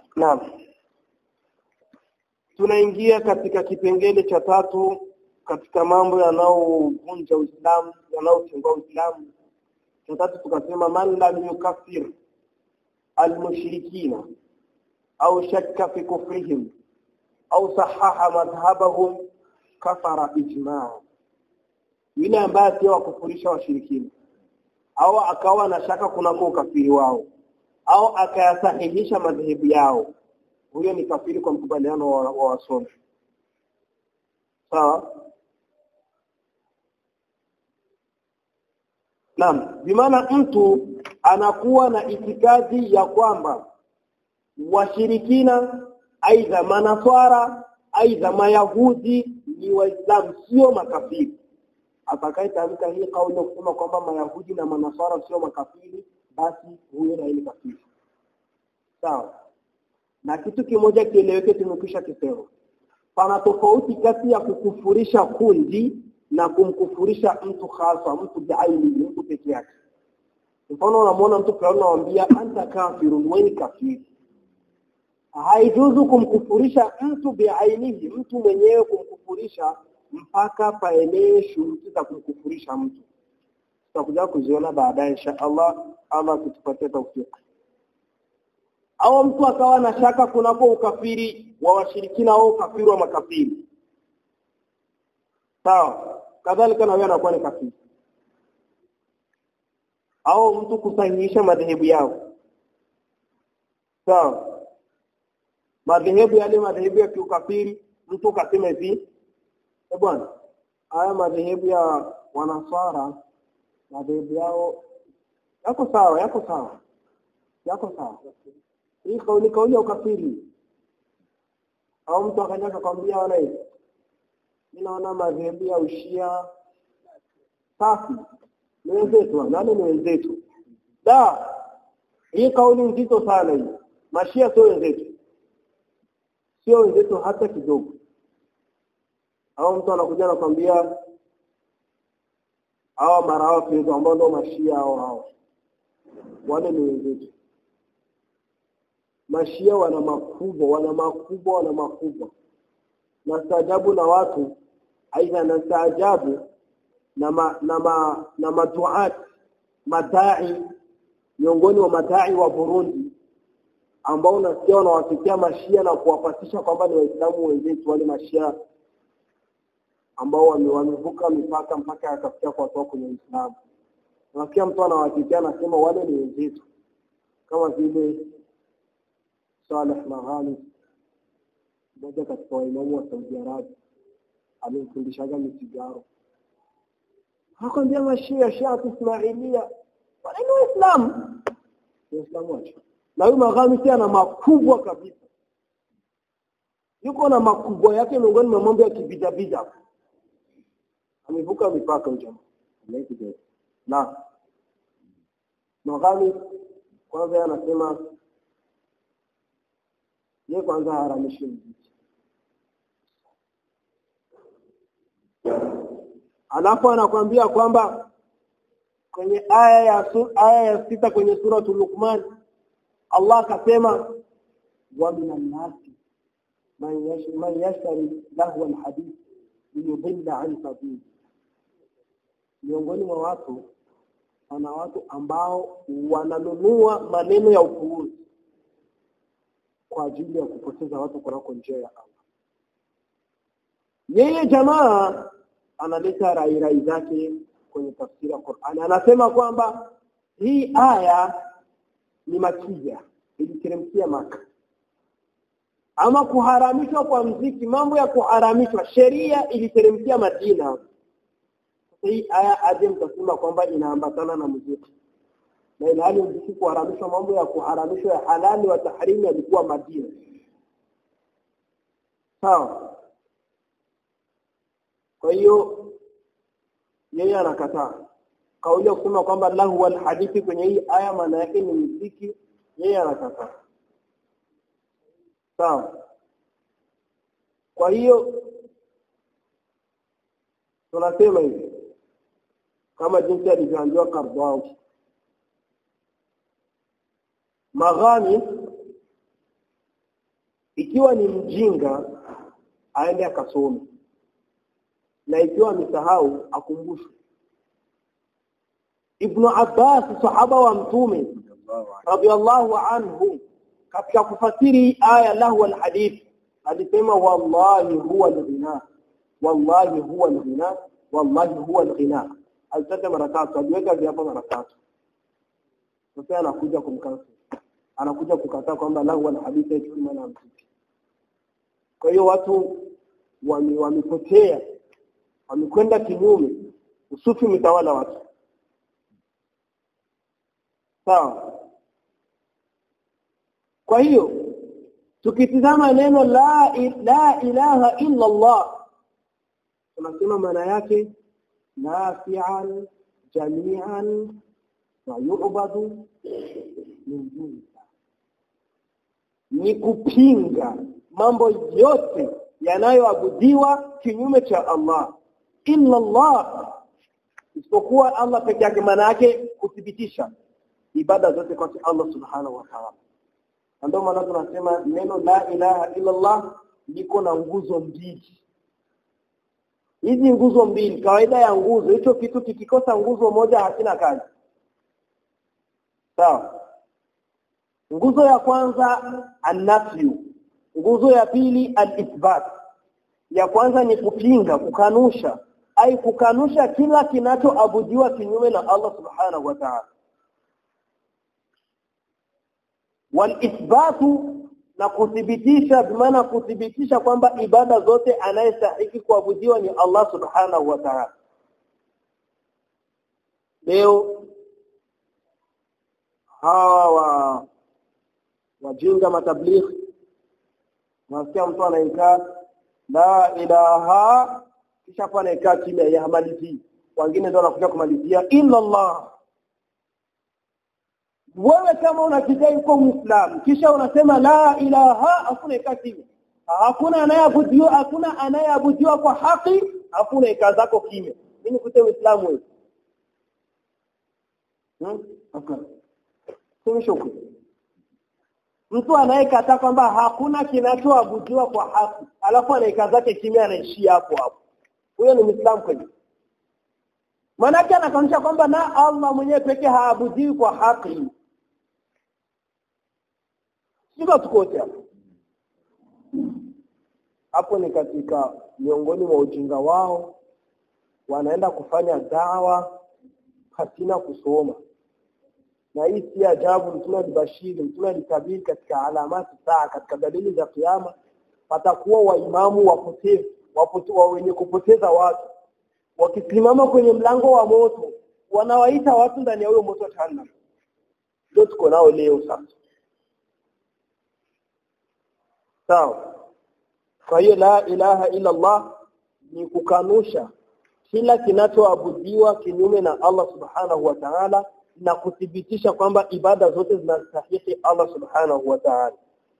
Naam. Tunaingia katika kipengele cha tatu katika mambo yanayovunja Uislamu, yanayotengua Uislamu. Cha tatu tukasema man lam yukaffir almushrikina au shakka fi kufrihim au sahaha madhhabahum kafara ijmaa. Yule ambaye sio wakufurisha washirikina au akawa na shaka kunako ukafiri wao au akayasahihisha madhehebu yao huyo ni kafiri kwa mkubaliano wa, wa wasomi sawa Naam, bimaana mtu anakuwa na itikadi ya kwamba washirikina aidha manaswara aidha mayahudi ni waislamu sio makafiri atakayetamka hii kauli ya kusema kwamba mayahudi na manaswara sio makafiri basi huyo na ni kafiri sawa na kitu kimoja kieleweke tumekwisha kisema pana tofauti kati ya kukufurisha kundi na kumkufurisha mtu hasa mtu biaini mtu peke yake mfano unamwona mtu fulani unamwambia anta kafirun wewe ni kafiri haijuzu kumkufurisha mtu biainihi mtu mwenyewe kumkufurisha mpaka paenee shuruti za kumkufurisha mtu tutakuja kuziona baadaye insha Allah Allah kutupatia tawfik au mtu akawa na shaka kunako ukafiri wa washirikina au ukafiri wa makafiri sawa kadhalika na wewe anakuwa ni kafiri au mtu kusahihisha madhehebu yao sawa madhehebu yale madhehebu ya kiukafiri mtu kasema hivi eh bwana haya madhehebu ya wanaswara madhehebu yao yako sawa yako sawa yako sawa hii kauli kauli ya ukafiri au mtu akaja akakwambia wana hivi mimi naona madhehebu ya ushia safi ni wenzetu nani ni wenzetu da hii kauli nzito sana hii mashia sio wenzetu sio wenzetu hata kidogo au mtu anakuja anakwambia hawa marawafi ambao ndio mashia hao hao wale ni wenzetu mashia wana makubwa wana makubwa wana makubwa na staajabu na watu aidha na staajabu na ma, na ma, na maduat madai miongoni wa madai wa Burundi ambao unasikia wanawafikia mashia na kuwapatisha kwamba ni waislamu wenzetu wale mashia ambao wamevuka mipaka mpaka yakafikia kuwatoa kwenye Uislamu. Unasikia mtu anawatetea anasema wale ni wenzetu kama vile Saleh Maghani mmoja katika waimamu wa Saudi Arabia amemfundishaga misigaro hakwambia mashia shia Ismailia wale ni waislamu waislamu wacha na huyu Maghani pia ana makubwa kabisa yuko na makubwa yake miongoni mwa mambo ya kibidabida amevuka mipaka huyo na Maghani kwanza anasema yeye kwanza haramishi mziki alafu anakwambia kwamba kwenye aya ya su, aya ya sita kwenye suratul Luqman Allah akasema wa minan nasi man yashtari lahu alhadith liyudilla an sabili miongoni mwa watu wana watu ambao wananunua maneno ya upuuzi kwa ajili ya kupoteza watu kunako njia ya Allah. Yeye jamaa analeta rai rai zake kwenye tafsiri ya Qur'an. Anasema kwamba hii aya ni makia iliteremkia Maka. Ama kuharamishwa kwa mziki, mambo ya kuharamishwa, sheria iliteremkia Madina. Hii aya aje mtasema kwamba inaambatana na muziki na ilhali mziki kuharamishwa mambo ya kuharamishwa ya halali wa tahrimi yalikuwa Madina sawa kwa hiyo yeye anakataa kauli ya kusema kwamba lahu wal hadithi kwenye hii aya maana yake ni mziki yeye anakataa sawa kwa hiyo tunasema hivi kama jinsi alivyoambiwa Kardao Maghani ikiwa ni mjinga aende akasome na ikiwa amesahau akumbushwe Ibn Abbas sahaba wa mtume radhiallahu anhu katika kufasiri aya lahu alhadith alisema wallahi huwa alghina wallahi huwa alghina wallahi huwa alghina alitaka mara tatu aliweka viapo mara tatu sasa anakuja kumkansa anakuja kukataa kwamba lahu alhadith yetu maana mziki kwa hiyo watu wamepotea wame wamekwenda kinyume usufi umetawala watu sawa kwa hiyo tukitizama neno la la ilaha illa Allah tunasema maana yake nafi'an jami'an wa yu'badu min duni ni kupinga mambo yote yanayoabudiwa kinyume cha Allah illa Allah isipokuwa Allah peke yake maana yake kuthibitisha ibada zote kwa Allah subhanahu wa ta'ala ndio maana tunasema neno la ilaha illa Allah liko na nguzo mbili hizi nguzo mbili kawaida ya nguzo hicho kitu kikikosa nguzo moja hakina kazi sawa nguzo ya kwanza an-nafyu nguzo ya pili al-ithbat ya kwanza ni kupinga kukanusha ai kukanusha kila kinachoabudiwa kinyume na Allah subhanahu wa ta'ala walithbatu na kuthibitisha bimaana kuthibitisha kwamba ibada zote anayestahiki kuabudiwa ni Allah subhanahu wa ta'ala leo hawa wajinga matablighi nasikia mtu anaikaa la ilaha kisha hapo anaikaa kimya ya hamalizi wengine ndio wanakuja kumalizia illa Allah wewe kama unakidai uko muislamu kisha unasema la ilaha hakuna ikaa kimya hakuna anayeabudiwa hakuna anayeabudiwa kwa haki hakuna ikaa zako kimya mimi kute muislamu wewe hmm? hakuna tumeshuku mtu anayekataa kwamba hakuna kinachoabudiwa kwa haki alafu anaika zake kimya anaishia hapo hapo huyo ni muislamu kweli Manake anakanusha kwamba na Allah mwenyewe pekee haabudiwi kwa haki. Sio tukote hapo. Hapo ni katika miongoni mwa ujinga wao wanaenda kufanya dawa pasina kusoma. Na hii si ajabu mtume alibashiri, mtume alitabiri katika alamati saa katika dalili za kiyama watakuwa waimamu wapotevu, wapote, wa wenye kupoteza watu wakisimama kwenye mlango wa moto wanawaita watu ndani ya huyo moto wa jahannam ndio tuko nao leo sasa sawa kwa hiyo la ilaha illa Allah ni kukanusha kila kinachoabudiwa kinyume na Allah subhanahu wa ta'ala na kuthibitisha kwamba ibada zote zinastahili Allah subhanahu wa ta'ala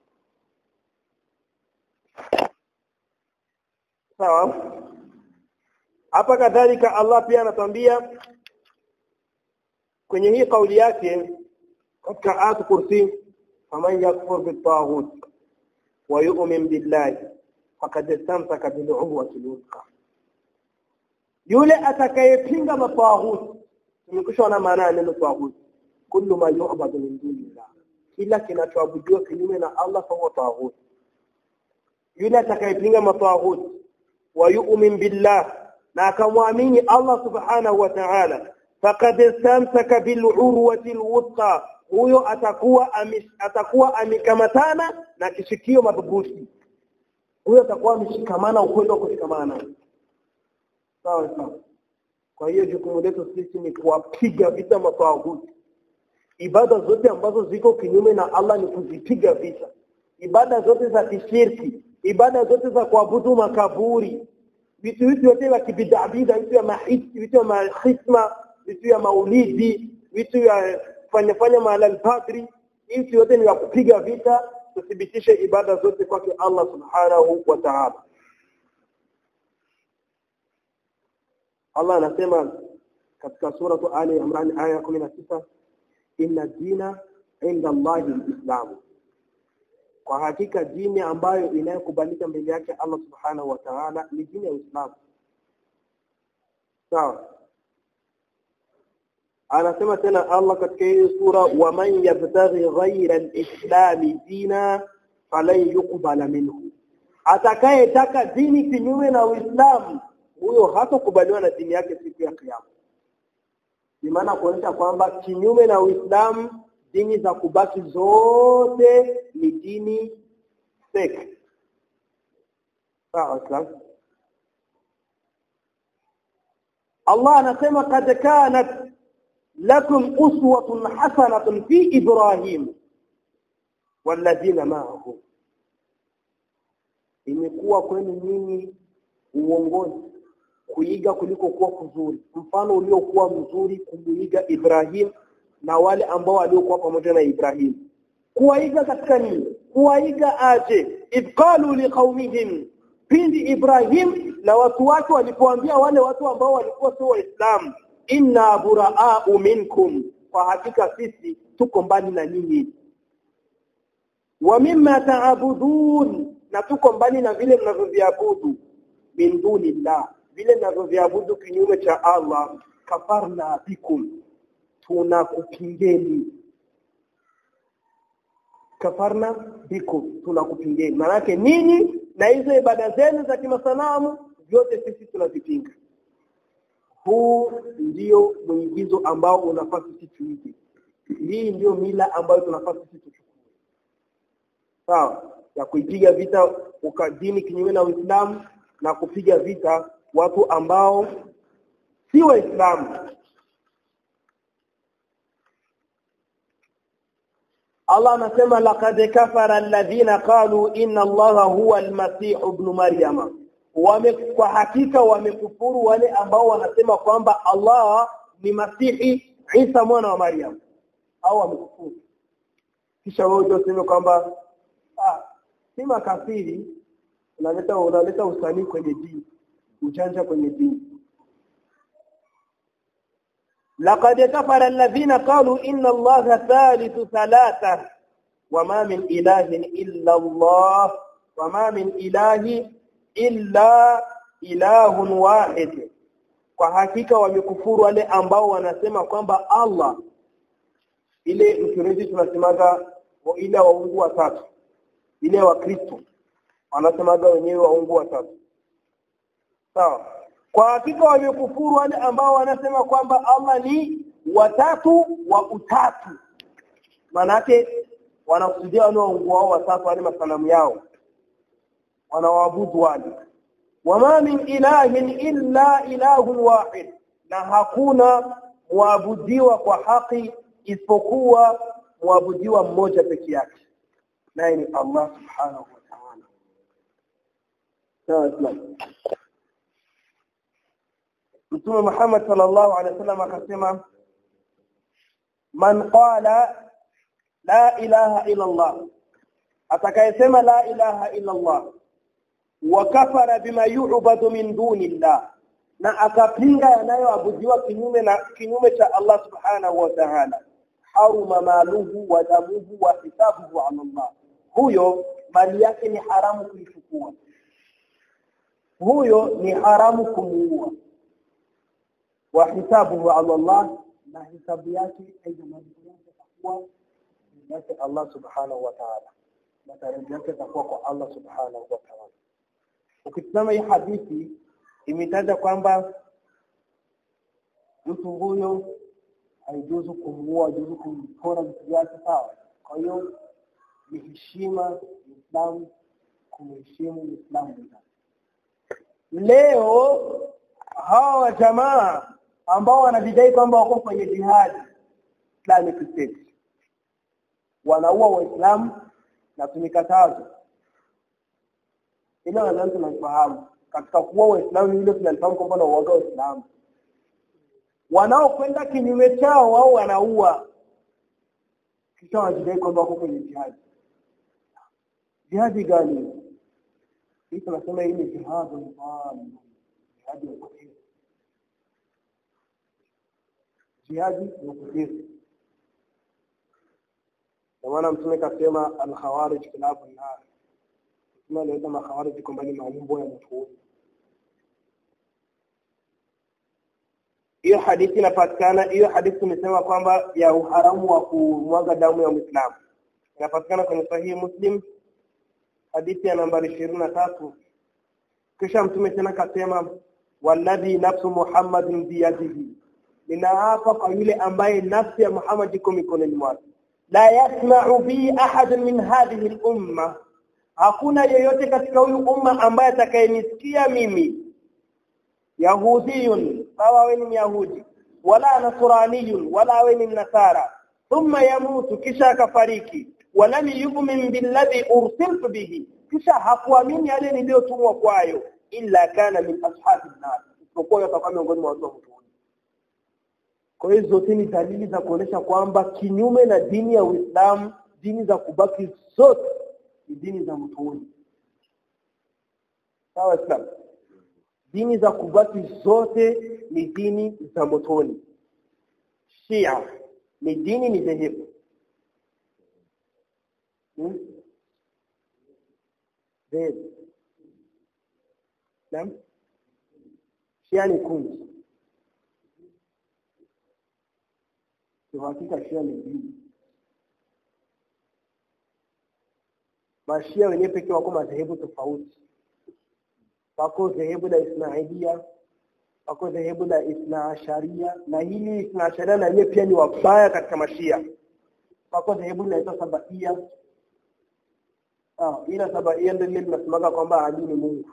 sawa hapa kadhalika Allah pia anatuambia kwenye hii kauli yake katika ayat kursi faman yakfur bitaghut wa yu'min billahi faqad istamsaka bil urwati al yule atakayepinga mataghut tumekushona maana ya neno taghut kullu ma yu'badu min dunillah kila kinachoabudiwa kinyume na Allah fa taghut yule atakayepinga mataghut wa yu'min billah na akamwamini Allah subhanahu wa ta'ala faqad istamsaka bil urwati alwuthqa huyo atakuwa amish, atakuwa amekamatana na kishikio madhubuti huyo atakuwa ameshikamana ukweli wa kushikamana sawa sawa kwa hiyo jukumu letu sisi ni kuwapiga vita matawuti ibada zote ambazo ziko kinyume na Allah ni kuzipiga vita ibada zote za kishirki ibada zote za kuabudu makaburi vitu hivi vyote vya kibidabida vitu vya mahisi vitu vya mahisma vitu vya maulidi vitu vya fanya fanya mahala al-padri hivi vyote ni vya kupiga vita tuthibitishe ibada zote kwake Allah subhanahu wa ta'ala Allah anasema katika sura Ali Imran aya 19 inna dina inda Allahi al-Islam kwa hakika dini ambayo inayokubalika mbele yake Allah subhanahu wa ta'ala ni dini ya Uislamu sawa anasema tena Allah katika hii sura waman yabtaghi ghayra al-islam dina falan yuqbala minhu atakayetaka dini kinyume na Uislamu huyo hatakubaliwa na dini yake siku ya kiyama ni maana kuonyesha kwamba kinyume na Uislamu dini za kubaki zote ni dini fake sawa Islam Allah anasema kad kanat lakum uswatun hasanatun fi Ibrahim walladhina ma'ahu imekuwa kwenu nyinyi uongozi kuiga kuliko kuwa kuzuri mfano uliokuwa mzuri kumuiga Ibrahim na wale ambao waliokuwa pamoja na Ibrahim kuwaiga katika nini kuwaiga aje idqalu liqaumihim pindi Ibrahim na watu wake walipoambia wale watu ambao walikuwa sio waislamu inna buraa'u minkum kwa hakika sisi tuko mbali na nyinyi wa mimma ta'budun na tuko mbali na vile mnavyoviabudu min dunillah vile mnavyoviabudu kinyume cha Allah kafarna bikum tunakupingeni kafarna bikum tunakupingeni maanake nini na hizo ibada zenu za kimasanamu vyote sisi tunavipinga huu ndio mwigizo ambao unafaa sisi tuige hii ndio mila ambayo tunafaa sisi tuchukue sawa ya kuipiga vita ukadini kinyume na Uislamu na kupiga vita watu ambao si waislamu Allah anasema laqad kafara alladhina qalu inna Allaha huwa al-masih ibn Maryam wame kwa hakika wamekufuru wale ambao wanasema kwamba Allah ni Masihi Isa mwana wa Maryam au wamekufuru kisha wao ndio sema kwamba ah si makafiri unaleta unaleta usanii kwenye dini ujanja kwenye dini لقد كفر الذين قالوا إن الله ثالث ثلاثة وما من إله إلا الله وما من إله إلا إله واحد kwa hakika wamekufuru wale ambao wanasema kwamba Allah ile mkireji tunasemaga ile waungu watatu ile wa Kristo wanasemaga wenyewe waungu watatu sawa kwa hakika wamekufuru wale ambao wanasema kwamba Allah ni watatu wa utatu manake wanakusudia wale waungu wao watatu wale masanamu yao wanawaabudu wale wama min ilahin illa ilahun wahid na hakuna muabudiwa kwa haki isipokuwa muabudiwa mmoja peke yake naye ni Allah subhanahu wa ta'ala sawa Mtume Muhammad sallallahu alaihi wasallam akasema man qala la ilaha illa Allah atakayesema la ilaha illa Allah wa kafara bima yu'badu min dunillah na akapinga yanayoabudiwa kinyume na kinyume cha Allah subhanahu wa ta'ala haruma maluhu wa damuhu wa hisabuhu ala Allah huyo mali yake ni haramu kuichukua huyo ni haramu kumuua wa hisabuhu ala Allah na hisabu yake aidha malipo yake takuwa yake Allah subhanahu wa ta'ala matarajio yake takuwa kwa Allah subhanahu wa ta'ala ukitazama hii hadithi imetaja kwamba mtu huyo haijuzu kumuua haijuzu kumpora vitu vyake sawa kwa hiyo ni heshima Uislamu kumheshimu Uislamu leo hawa jamaa ambao wanajidai kwamba wako kwenye jihadi Islamic State wanaua waislamu na tumekatazwa ile nadhani tunafahamu katika kuua waislamu ile tunalifahamu kwamba na uoga waislamu wanaokwenda kinyume chao wao wanaua kisha wanajidai kwamba wako kwenye jihadi jihadi gani hii tunasema hii ni jihadi mfano jihadi ya upotevu jihadi ya upotevu kwa maana mtume kasema al-khawarij kilabu nar mtume aliweza makhawarij kwamba ni maumbo ya mtu hiyo hadithi inapatikana hiyo hadithi tumesema kwamba ya uharamu wa kumwaga damu ya Muislamu inapatikana kwenye sahihi Muslim hadithi ya nambari ishirini na tatu kisha mtume tena kasema walladhi nafsu Muhammadin biyadihi ninaapa kwa yule ambaye nafsi ya Muhammad iko mikononi mwake la yasma'u bi ahad min hadhihi al-umma hakuna yeyote katika huyu umma ambaye atakayenisikia mimi yahudiyun sawa wewe ni yahudi wala nasraniyun wala wewe ni nasara thumma yamutu kisha akafariki walam yu'min billadhi ursiltu bihi kisha hakuamini yale niliyotumwa kwayo illa kana min ashabi nar isipokuwa atakuwa miongoni mwa watu wa motoni kwa hiyo zote ni dalili za kuonesha kwamba kinyume na dini ya Uislamu dini za kubaki zote ni dini za motoni sawa Islam dini za kubaki zote ni dini za motoni Shia ni dini ni dhehebu hmm? dhehebu Naam Shia ni kundi kwa hakika Shia ni dini Mashia wenyewe pekee wako madhehebu tofauti wako dhehebu la Ismailia wako dhehebu la Ithna Asharia na hili Ithna Asharia na yeye pia ni wabaya katika mashia wako dhehebu linaitwa Sabaia ah ila Sabaia ndio lile linasemaga kwamba Ali ni Mungu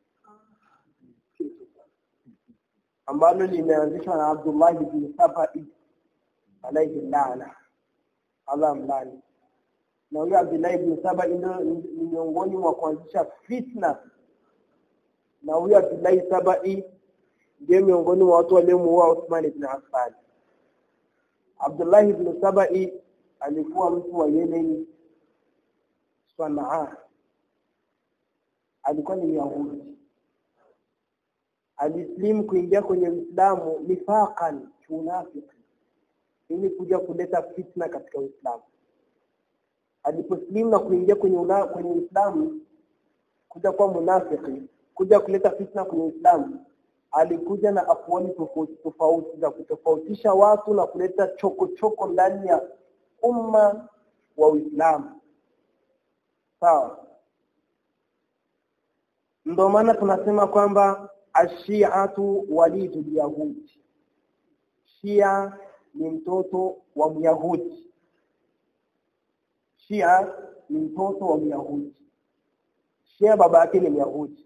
ambalo limeanzishwa na Abdullah bin Sabai alayhi laana Allah mlani na huyo Abdullah bin Sabai ndio ni miongoni mwa kuanzisha fitna na huyo Abdullah Sabai ndiye miongoni mwa watu waliomuua Uthman ibn Affan. Abdullah ibn Sabai alikuwa mtu wa Yemen Sanaa. Alikuwa ni Yahudi. Alislimu kuingia kwenye Uislamu nifaqan kiunafiki ili kuja kuleta fitna katika Uislamu. Aliposlimu na kuingia kwenye una, kwenye Uislamu kuja kuwa munafiki kuja kuleta fitna kwenye Uislamu alikuja na afuani tofauti tofauti za kutofautisha watu na kuleta choko choko ndani ya umma wa Uislamu sawa ndio maana tunasema kwamba ashiatu walidu yahudi shia ni mtoto wa myahudi shia ni mtoto wa myahudi shia baba yake ni myahudi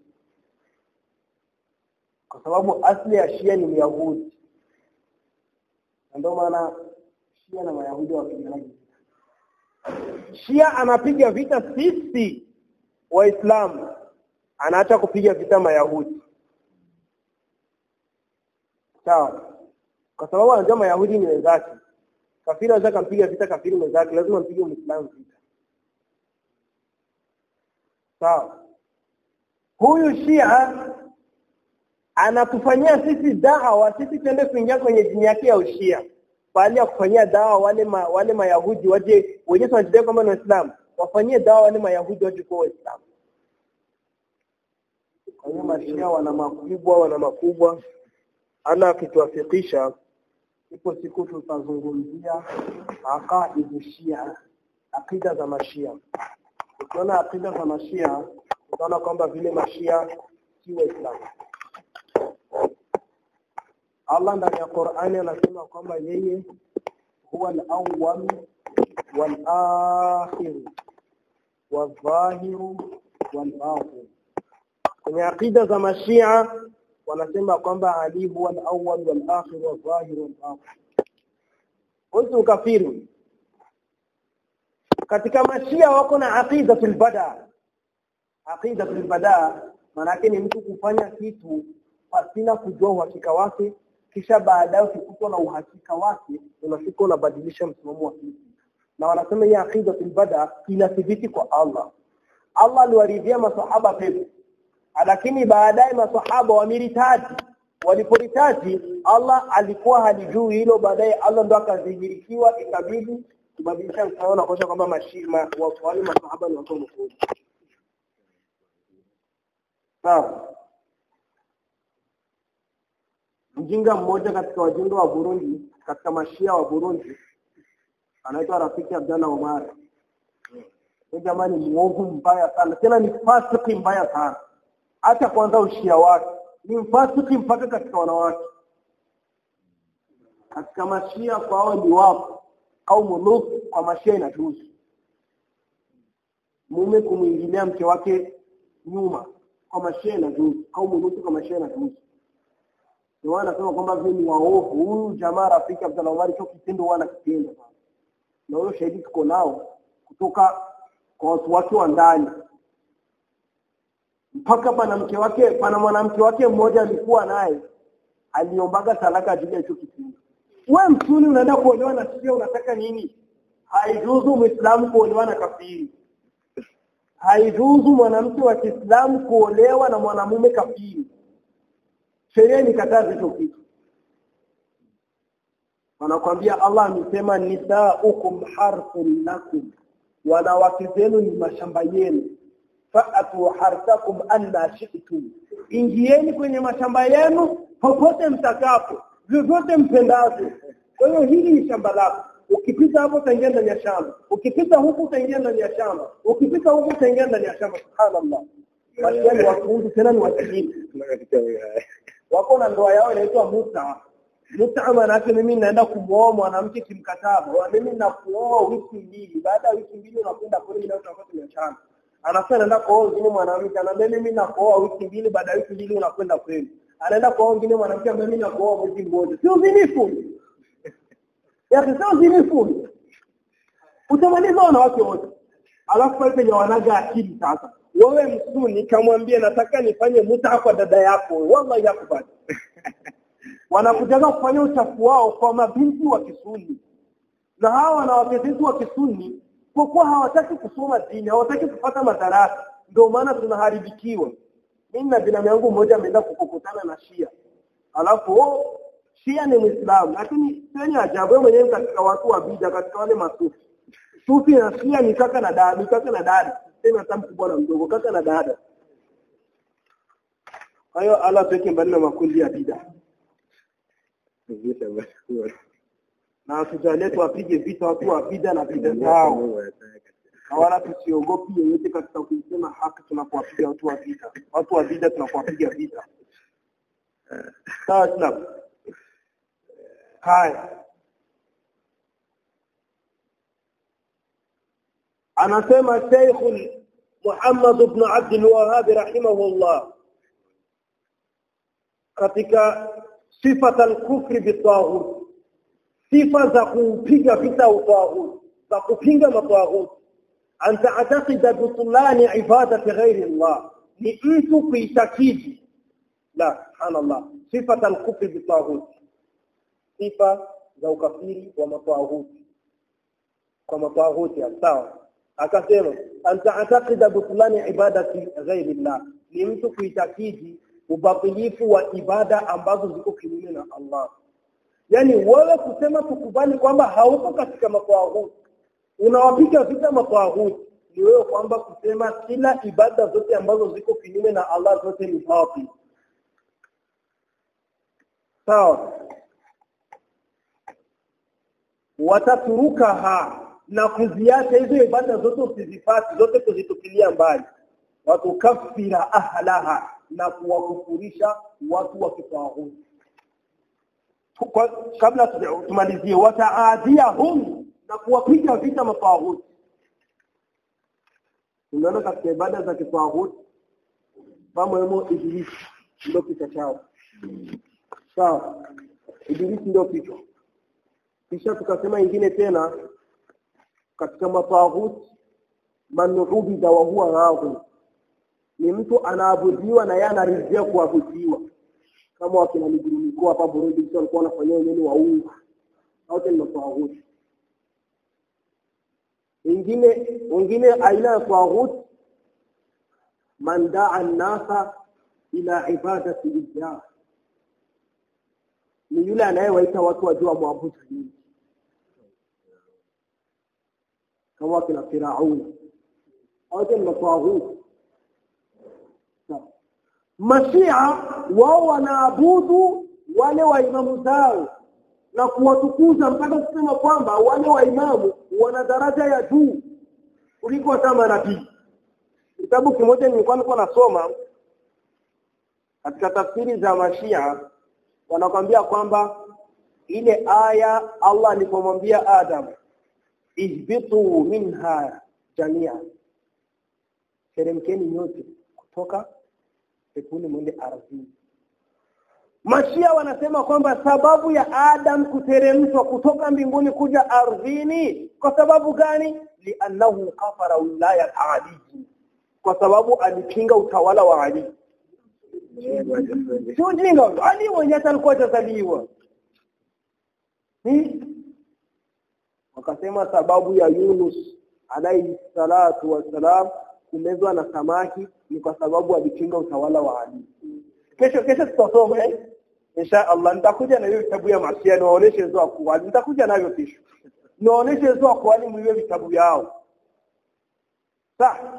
kwa sababu asli ya Shia ni Myahudi. Ndio maana Shia na Mayahudi wapiganaji. Shia anapiga vita sisi Waislamu, anaacha kupiga vita Mayahudi. Sawa? Kwa sababu anajua Mayahudi ni wenzake. Kafiri anaweza kumpiga vita kafiri mwenzake, lazima mpige Muislamu vita. Sawa? Huyu Shia anatufanyia sisi dawa sisi tuende kuingia kwenye dini yake ya ushia baada ya kufanyia dawa wale ma, wale mayahudi waje wenyewe wanajidai kwamba ni waislamu wafanyie dawa wale mayahudi waje kuwa waislamu kwa hiyo mashia wana makubwa wana makubwa ana akituafikisha ipo siku tutazungumzia aqaidu shia akida za mashia ukiona akida za mashia utaona kwamba vile mashia si waislamu Allah ndani ya Qur'ani anasema kwamba yeye huwa al-awwal wal-akhir wal-zahir wal-batin. Kwenye akida za Mashia wanasema kwamba Ali huwa al-awwal wal-akhir wal-zahir wal-batin. Wote ukafiri. Katika Mashia wako na aqidatul bada. Aqidatul bada maana yake ni mtu kufanya kitu pasina kujua uhakika wake kisha baadaye ukikutwa na uhakika wake unafika unabadilisha msimamo wa kitu na wanasema hii aqidatul bada inathibiti kwa Allah Allah aliwaridhia masahaba pepo lakini baadaye masahaba wamiritaji waliporitaji Allah alikuwa halijui hilo baadaye Allah ndo akadhihirikiwa ikabidi kubadilisha mtandao na kuonyesha kwamba mashima wale masahaba ni watu wa mkubwa sawa mjinga mmoja katika wajinga wa Burundi katika mashia wa Burundi anaitwa Rafiki Abdalla Omar huyu jamani ni mwovu mbaya sana tena ni fasiki mbaya sana hata kwanza ushia wake ni mfasiki mpaka katika wanawake katika mashia kwao ni wapo au muluk kwa mashia inajuzu mume kumwingilia mke wake nyuma kwa mashia inajuzu au muluku kwa mashia inajuzu ndio anasema kwamba vile ni waovu huyu jamaa rafiki Abdalla Omar hicho kitendo huwa anakitenda sana na huyo shahidi tuko nao kutoka kwa watu wake wa ndani mpaka pana mke wake pana mwanamke wake mmoja alikuwa naye aliombaga talaka ajili ya hicho kitendo we msuni unaenda kuolewa na sio unataka nini haijuzu muislamu kuolewa na kafiri haijuzu mwanamke wa Kiislamu kuolewa na mwanamume kafiri sheria nikataza hicho kitu wanakwambia Allah amesema nisaukum harthun lakum wanawake zenu ni mashamba yenu fa'atu harthakum anna shi'tum ingieni kwenye mashamba yenu popote mtakapo vyovyote mpendavyo kwa hiyo hili ni shamba lako ukipita hapo utaingia ndani ya shamba ukipita huku utaingia ndani ya shamba ukipita huku utaingia ndani ya shamba subhanallah Washia ni watunzi tena ni wasilimu wako na ndoa yao inaitwa muta muta maana yake mimi naenda kumwoa mwanamke kimkataba wa mimi nakuoa wiki mbili baada ya wiki mbili unakwenda kule mimi tutakuwa tumeachana anasema naenda kuoa wengine mwanamke anaambia mimi nakuoa wiki mbili baada ya wiki mbili unakwenda kwenu anaenda kuoa wengine mwanamke ambaye mimi nakuoa mwezi mmoja sio uzinifu ya sio uzinifu utamaliza wanawake wote alafu pale penye wanaga akili sasa wewe msuni kamwambia nataka nifanye muta kwa dada yako wallahi yakubali wanakujaga kufanya uchafu wao kwa mabinti wa kisuni na hawa wanawake zetu wa kisuni kwa kuwa hawataki kusoma dini hawataki kupata madarasa ndio maana tunaharibikiwa mimi na binamu yangu mmoja ameenda kukutana na Shia alafu oh, Shia ni Muislamu lakini sio ajabu wewe mwenyewe katika watu wa bid'a katika wale masufi sufi na Shia ni kaka na dada ni kaka na dada tena hata mkubwa na mdogo kaka na dada kwa hiyo Allah tuweke mbali na makundi ya bid'a na tujalie tuwapige vita watu wa bid'a na bid'a zao na wala tusiogopi yeyote katika kuisema haki tunapowapiga watu wa vita watu wa vita tunapowapiga vita sawa Islam haya anasema Sheikh Muhammad ibn Abdul Wahhab rahimahullah katika sifa al-kufri bitaghut sifa za kupiga vita utaghut za kupinga mataghut an ta'taqida butlan ibadati ghairi Allah ni mtu kuitakidi la subhanallah sifa al-kufri bitaghut sifa za ukafiri wa mataghut kwa mataghut sawa akasema an ta'taqida butlan ibadati ghairi Allah ni mtu kuitakidi ubatilifu wa ibada ambazo ziko kinyume na Allah yani wewe kusema tukubali kwamba hauko katika matawahut unawapiga vita matawahut ni wewe kwamba kusema kila ibada zote ambazo ziko kinyume na Allah zote ni batil sawa wataturukaha na kuziacha hizo ibada zote usizifati zote kuzitupilia mbali watukafira ahlaha na kuwakufurisha watu wa kitawahudi kabla tumalizie wataadhiahum na kuwapiga vita matawahudi tunaona katika ibada za kitawahudi pamoemo ibilisi ndio kichwa chao sawa ibilisi ndio kichwa kisha tukasema ingine tena katika matawahudi man ubida wa huwa raghib ni mtu anaabudiwa na yeye anaridhia kuabudiwa kama wakina migurumiko hapa Burundi mtu alikuwa anafanyia nini waungu wote ni matawahudi wengine wengine aina ya tawahud man daa nasa ila ibadati ijaa ni yule anayewaita watu wajua mwabudu nini kama kina Firauni wote ni matawaghuti Mashia wao wanaabudu wale waimamu zao na kuwatukuza mpaka kusema kwamba wale waimamu wana daraja ya juu kuliko hata manabii. Kitabu kimoja nilikuwa nilikuwa nasoma katika tafsiri za Mashia wanakwambia kwamba ile aya Allah alipomwambia Adam ihbitu minha jamia teremkeni nyote kutoka peponi mwende ardhini Mashia wanasema kwamba sababu ya Adam kuteremshwa kutoka mbinguni kuja ardhini kwa sababu gani? Liannahu kafara wilaya Ali, kwa sababu alipinga utawala wa Ali. Sio jinga, Ali mwenyewe alikuwa atazaliwa. Wakasema sababu ya Yunus alayhi salatu wassalam kumezwa na samaki ni kwa sababu alipinga utawala wa Ali. Kesho kesho tutasoma eh? Insha Allah nitakuja na hiyo vitabu ya Masia niwaoneshe hizo akwali. Nitakuja navyo kesho. Niwaoneshe hizo akwali mwiwe vitabu yao. Sawa.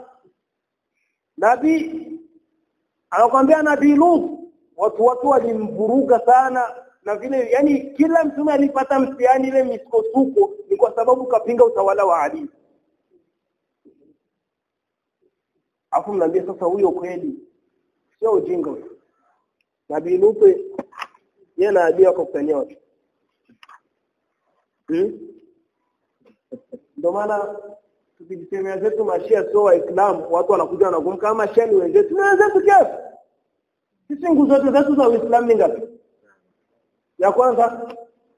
Nabii anakwambia Nabii Lut watu watu walimvuruga sana na vile yani kila mtume alipata mtihani ile misukosuko ni kwa sababu kapinga utawala wa Ali. Afu mnaambia sasa huyo kweli sio ujinga huyo. Nabii Lut yeye na Ali wako kutania watu. Hmm? Ndio maana tukijisemea zetu mashia sio waislamu watu wanakuja wanagum kama mashia ni wenzetu ni wenzetu kiasi. Sisi nguzo zetu zetu za Uislamu ni ngapi? Ya kwanza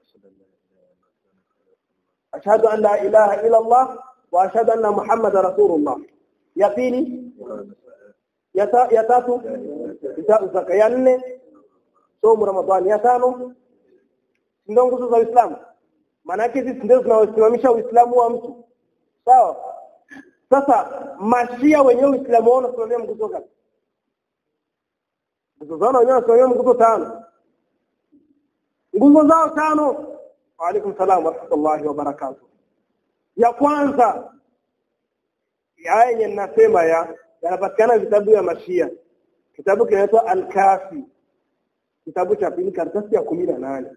ashhadu an la ilaha illa Allah wa ashhadu anna Muhammadar Rasulullah. Ya pili ya, ta, ya tatu itau zaka ya nne somo Ramadhani ya tano ndio nguzo za Uislamu maana yake sisi ndio tunaosimamisha Uislamu wa mtu sawa sasa mashia wenyewe Uislamu wao unasimamia nguzo gani nguzo zao wenyewe wanasimamia nguzo tano nguzo zao tano wa alaikum salam wa rahmatullahi wa barakatuh ya kwanza ya yenye ninasema ya yanapatikana vitabu ya mashia kitabu kinaitwa al-kafi kitabu cha pili karatasi ya kumi na nane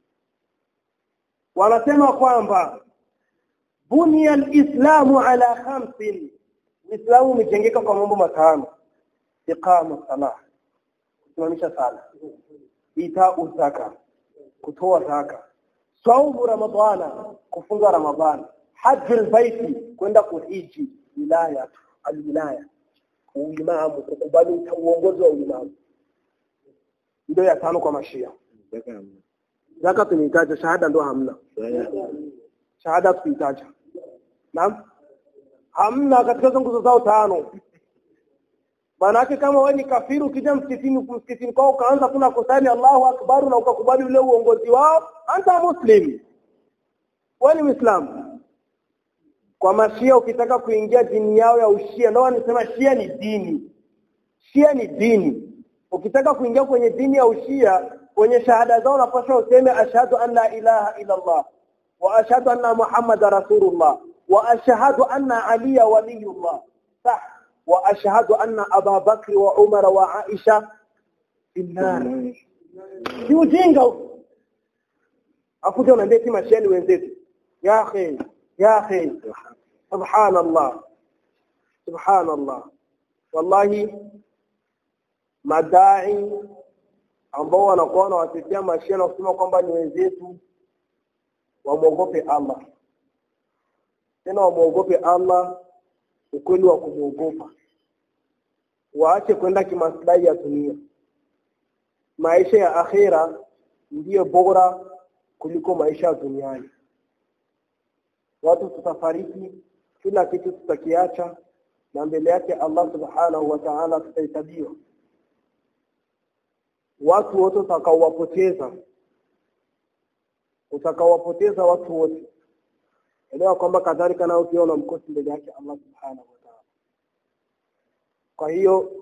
wanasema kwamba bunia alislamu ala khamsin uislamu umejengeka kwa mambo matano iqama salah kusimamisha sala itau zaka kutoa zaka saumu ramadhana kufunga ramadhana haji albaiti kwenda kuhiji wilaya alwilaya uimamu kukubali uongozi wa uimamu ndio ya tano kwa mashia zaka tunahitaji shahada ndo hamna shahada tunahitaji naam hamna katika hizo nguzo zao tano Maanake kama wewe ni kafiri ukija msikitini msikitini kwao ukaanza kuna kusali Allahu Akbar na ukakubali ule uongozi wao anta muslim wewe ni Muislamu kwa mashia ukitaka kuingia dini yao ya ushia ndio wanasema shia ni dini shia ni dini ukitaka kuingia kwenye dini ya ushia kwenye shahada zao unapaswa useme ashhadu an la ilaha illa Allah wa ashhadu anna Muhammad rasulullah wa ashhadu anna Ali waliyullah sah wa ashhadu anna Aba Bakr wa Umar wa Aisha finnar si ujinga akuja unaambia si mashia ni wenzetu ya akhi ya akhi subhanallah subhanallah wallahi madai ambao wanakuwa wanawatetea mashia na kusema kwamba ni wenzetu wamwogope Allah tena wamwogope Allah ukweli wa kumwogopa waache kwenda kimaslahi ya dunia maisha ya akhira ndiyo bora kuliko maisha ya duniani watu tutafariki kila kitu tutakiacha na mbele yake Allah subhanahu wa ta'ala tutahesabiwa watu wote utakaowapoteza utakaowapoteza watu wote elewa kwamba kadhalika nao pia una mkosi mbele yake Allah subhanahu wa ta'ala kwa hiyo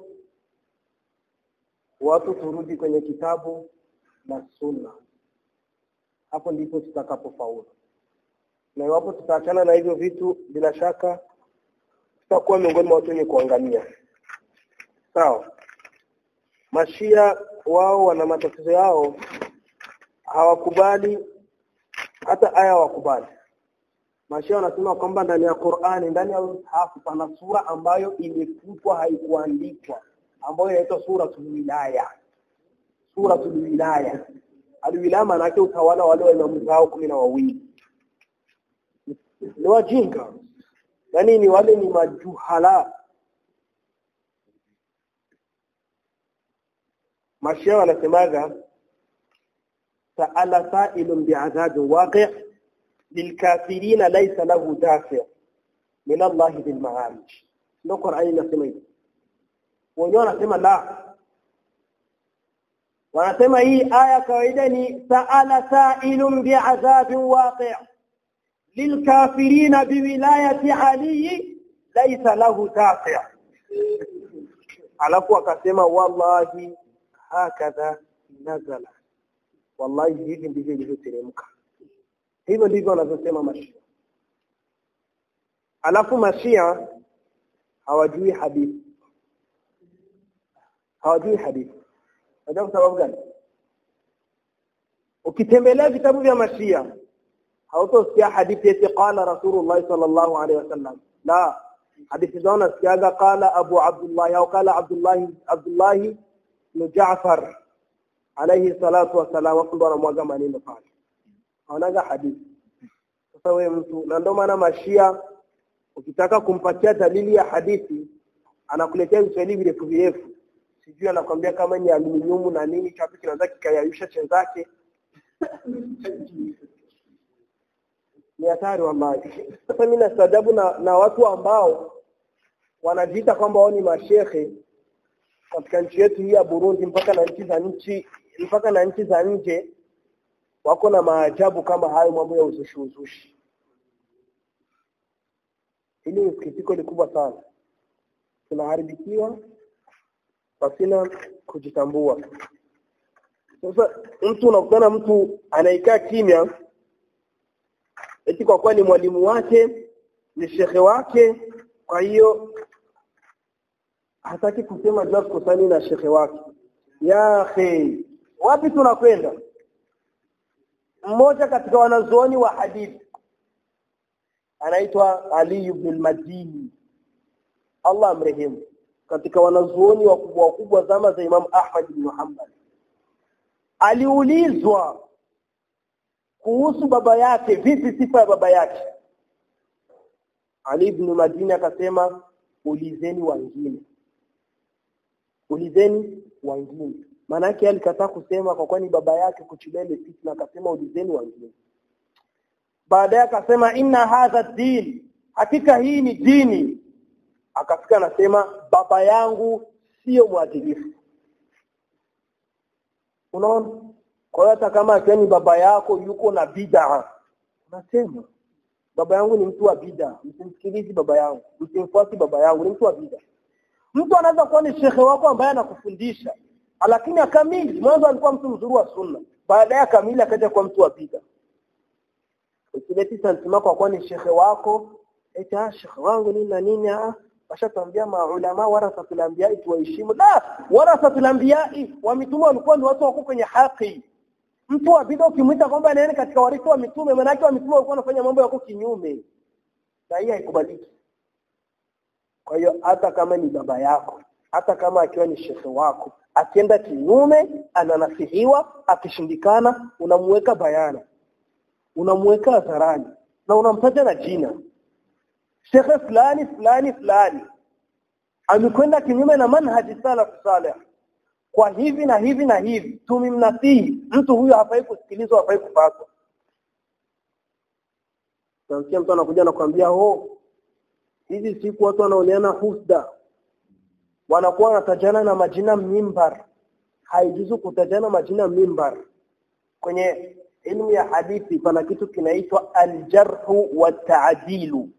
watu turudi kwenye kitabu na sunna hapo ndipo tutakapofaulu na iwapo tutaachana na hivyo vitu bila shaka tutakuwa miongoni mwa watu wenye kuangamia sawa mashia wao wana matatizo yao hawakubali hata aya hawakubali mashia wanasema kwamba ndani ya Qur'ani ndani ya msahafu pana sura ambayo imefutwa haikuandikwa ambayo inaitwa suratul wilaya suratul wilaya alwilaya maana yake utawala wale wa imamu zao kumi na wawili ni wajinga yani ni wale ni majuhala mashia wanasemaga sa'ala sa'ilun bi'adhabin waqi' lilkafirina laysa lahu dafi' min Allah bil ma'arij ndio Qur'ani inasema hivyo wenyewe wanasema la wanasema hii aya kawaida ni sa'ala sa'ilun bi'adhabin waqi' lilkafirina biwilayati Ali laysa lahu dafi' alafu akasema wallahi hakadha nazala wallahi hivi ndivyo ilivyoteremka hivyo ndivyo wanavyosema mashia alafu mashia hawajui hadithi hawajui hadithi unajua kwa sababu gani ukitembelea vitabu vya mashia hautosikia hadithi eti qala rasulullah sallallahu alaihi wasallam la hadithi zao nasikiaga qala abu abdullah au qala abdullah abdullah ibn Jaafar alayhi salatu wasalam wakumbe wanamwaga maneno pale haonaga hadithi sasa wewe mtu na ndio maana mashia ukitaka kumpatia dalili ya hadithi anakuletea viswahili virefu virefu sijui anakwambia kama ni aluminium na nini chapi kinaweza kikayayusha chenzake ni hatari wallahi sasa mimi nastajabu na, na watu ambao wanajiita kwamba wao ni mashehe katika nchi yetu hii ya Burundi mpaka na nchi za nchi mpaka na nchi za nje wako na maajabu kama hayo mambo ya uzushi uzushi hili ni sikitiko likubwa sana tunaharibikiwa pasina kujitambua sasa mtu unakutana mtu anaikaa kimya eti kwa kuwa ni mwalimu wake ni shekhe wake kwa hiyo hataki kusema jua kusani na shekhe wake ya akhi wapi tunakwenda mmoja katika wanazuoni wa hadithi anaitwa Ali ibn al-Madini Allah amrehemu katika wanazuoni wakubwa wakubwa zama za Imam Ahmad bin Hanbal aliulizwa kuhusu baba yake vipi sifa ya baba yake Ali ibn Madini akasema ulizeni wengine ulizeni wengine maana yake alikataa kusema kwa kwani baba yake kuchilia ile fitna akasema ulizeni wengine baadaye akasema inna hadha din hakika hii ni dini akafika anasema baba yangu sio mwadilifu unaona kwa hiyo hata kama akiwa ni baba yako yuko na bid'a unasema baba yangu ni mtu wa bid'a msimsikilizi baba yangu msimfuati baba yangu ni mtu wa bid'a mtu anaweza kuwa ni shekhe wako ambaye anakufundisha lakini akamili mwanzo alikuwa mtu mzuri wa sunna baadaye akamili akaja kuwa mtu wa bid'a ukileti santima kwa kuwa ni shekhe wako eta shekhe wangu nini na nini ah washatambia maulama warasatul anbiya tuwaheshimu la warasatul anbiya wa mitume walikuwa ni watu wako kwenye haki mtu wa bid'a ukimwita kwamba anaenda katika warithi wa mitume maana yake wa mitume walikuwa wanafanya mambo yako kinyume na hii haikubaliki kwa hiyo hata kama ni baba yako hata kama akiwa ni shekhe wako akienda kinyume ananasihiwa akishindikana unamuweka bayana unamuweka hadharani na unamtaja na jina shekhe fulani fulani fulani amekwenda kinyume na manhaji salaf salih kwa hivi na hivi na hivi tumimnasihi mtu huyo hafai kusikilizwa hafai kupatwa Tunasikia mtu anakuja na kuambia ho hizi siku watu wanaoneana husda wanakuwa wanatajana na majina mimbar haijuzu kutajana majina mimbar kwenye ilmu ya hadithi pana kitu kinaitwa aljarhu wa taadilu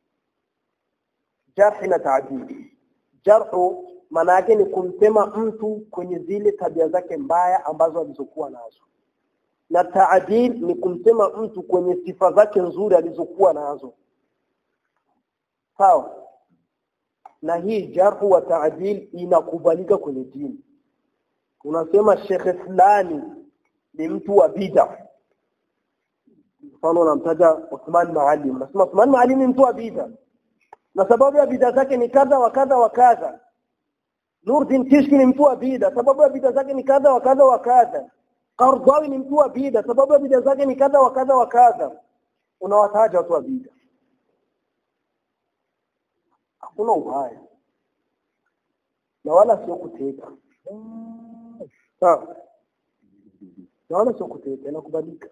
jarhi na taadili jarhu maana yake ni kumsema mtu kwenye zile tabia zake mbaya ambazo alizokuwa nazo na taadil ni kumsema mtu kwenye sifa zake nzuri alizokuwa nazo sawa na hii jarhu wa taadil inakubalika kwenye dini unasema shekhe fulani ni mtu wa bid'a mfano unamtaja Uthman Maalim unasema Uthman Maalim ni mtu wa bid'a na sababu ya bid'a zake ni kadha wa kadha wa kadha Nurdin Kishki ni mtu wa bid'a sababu ya bid'a zake ni kadha wa kadha wa kadha Qardawi ni mtu wa bid'a sababu ya bid'a zake ni kadha wa kadha wa kadha unawataja watu wa bid'a hakuna ubaya na wala sio kuteka sawa na wala sio kuteka inakubalika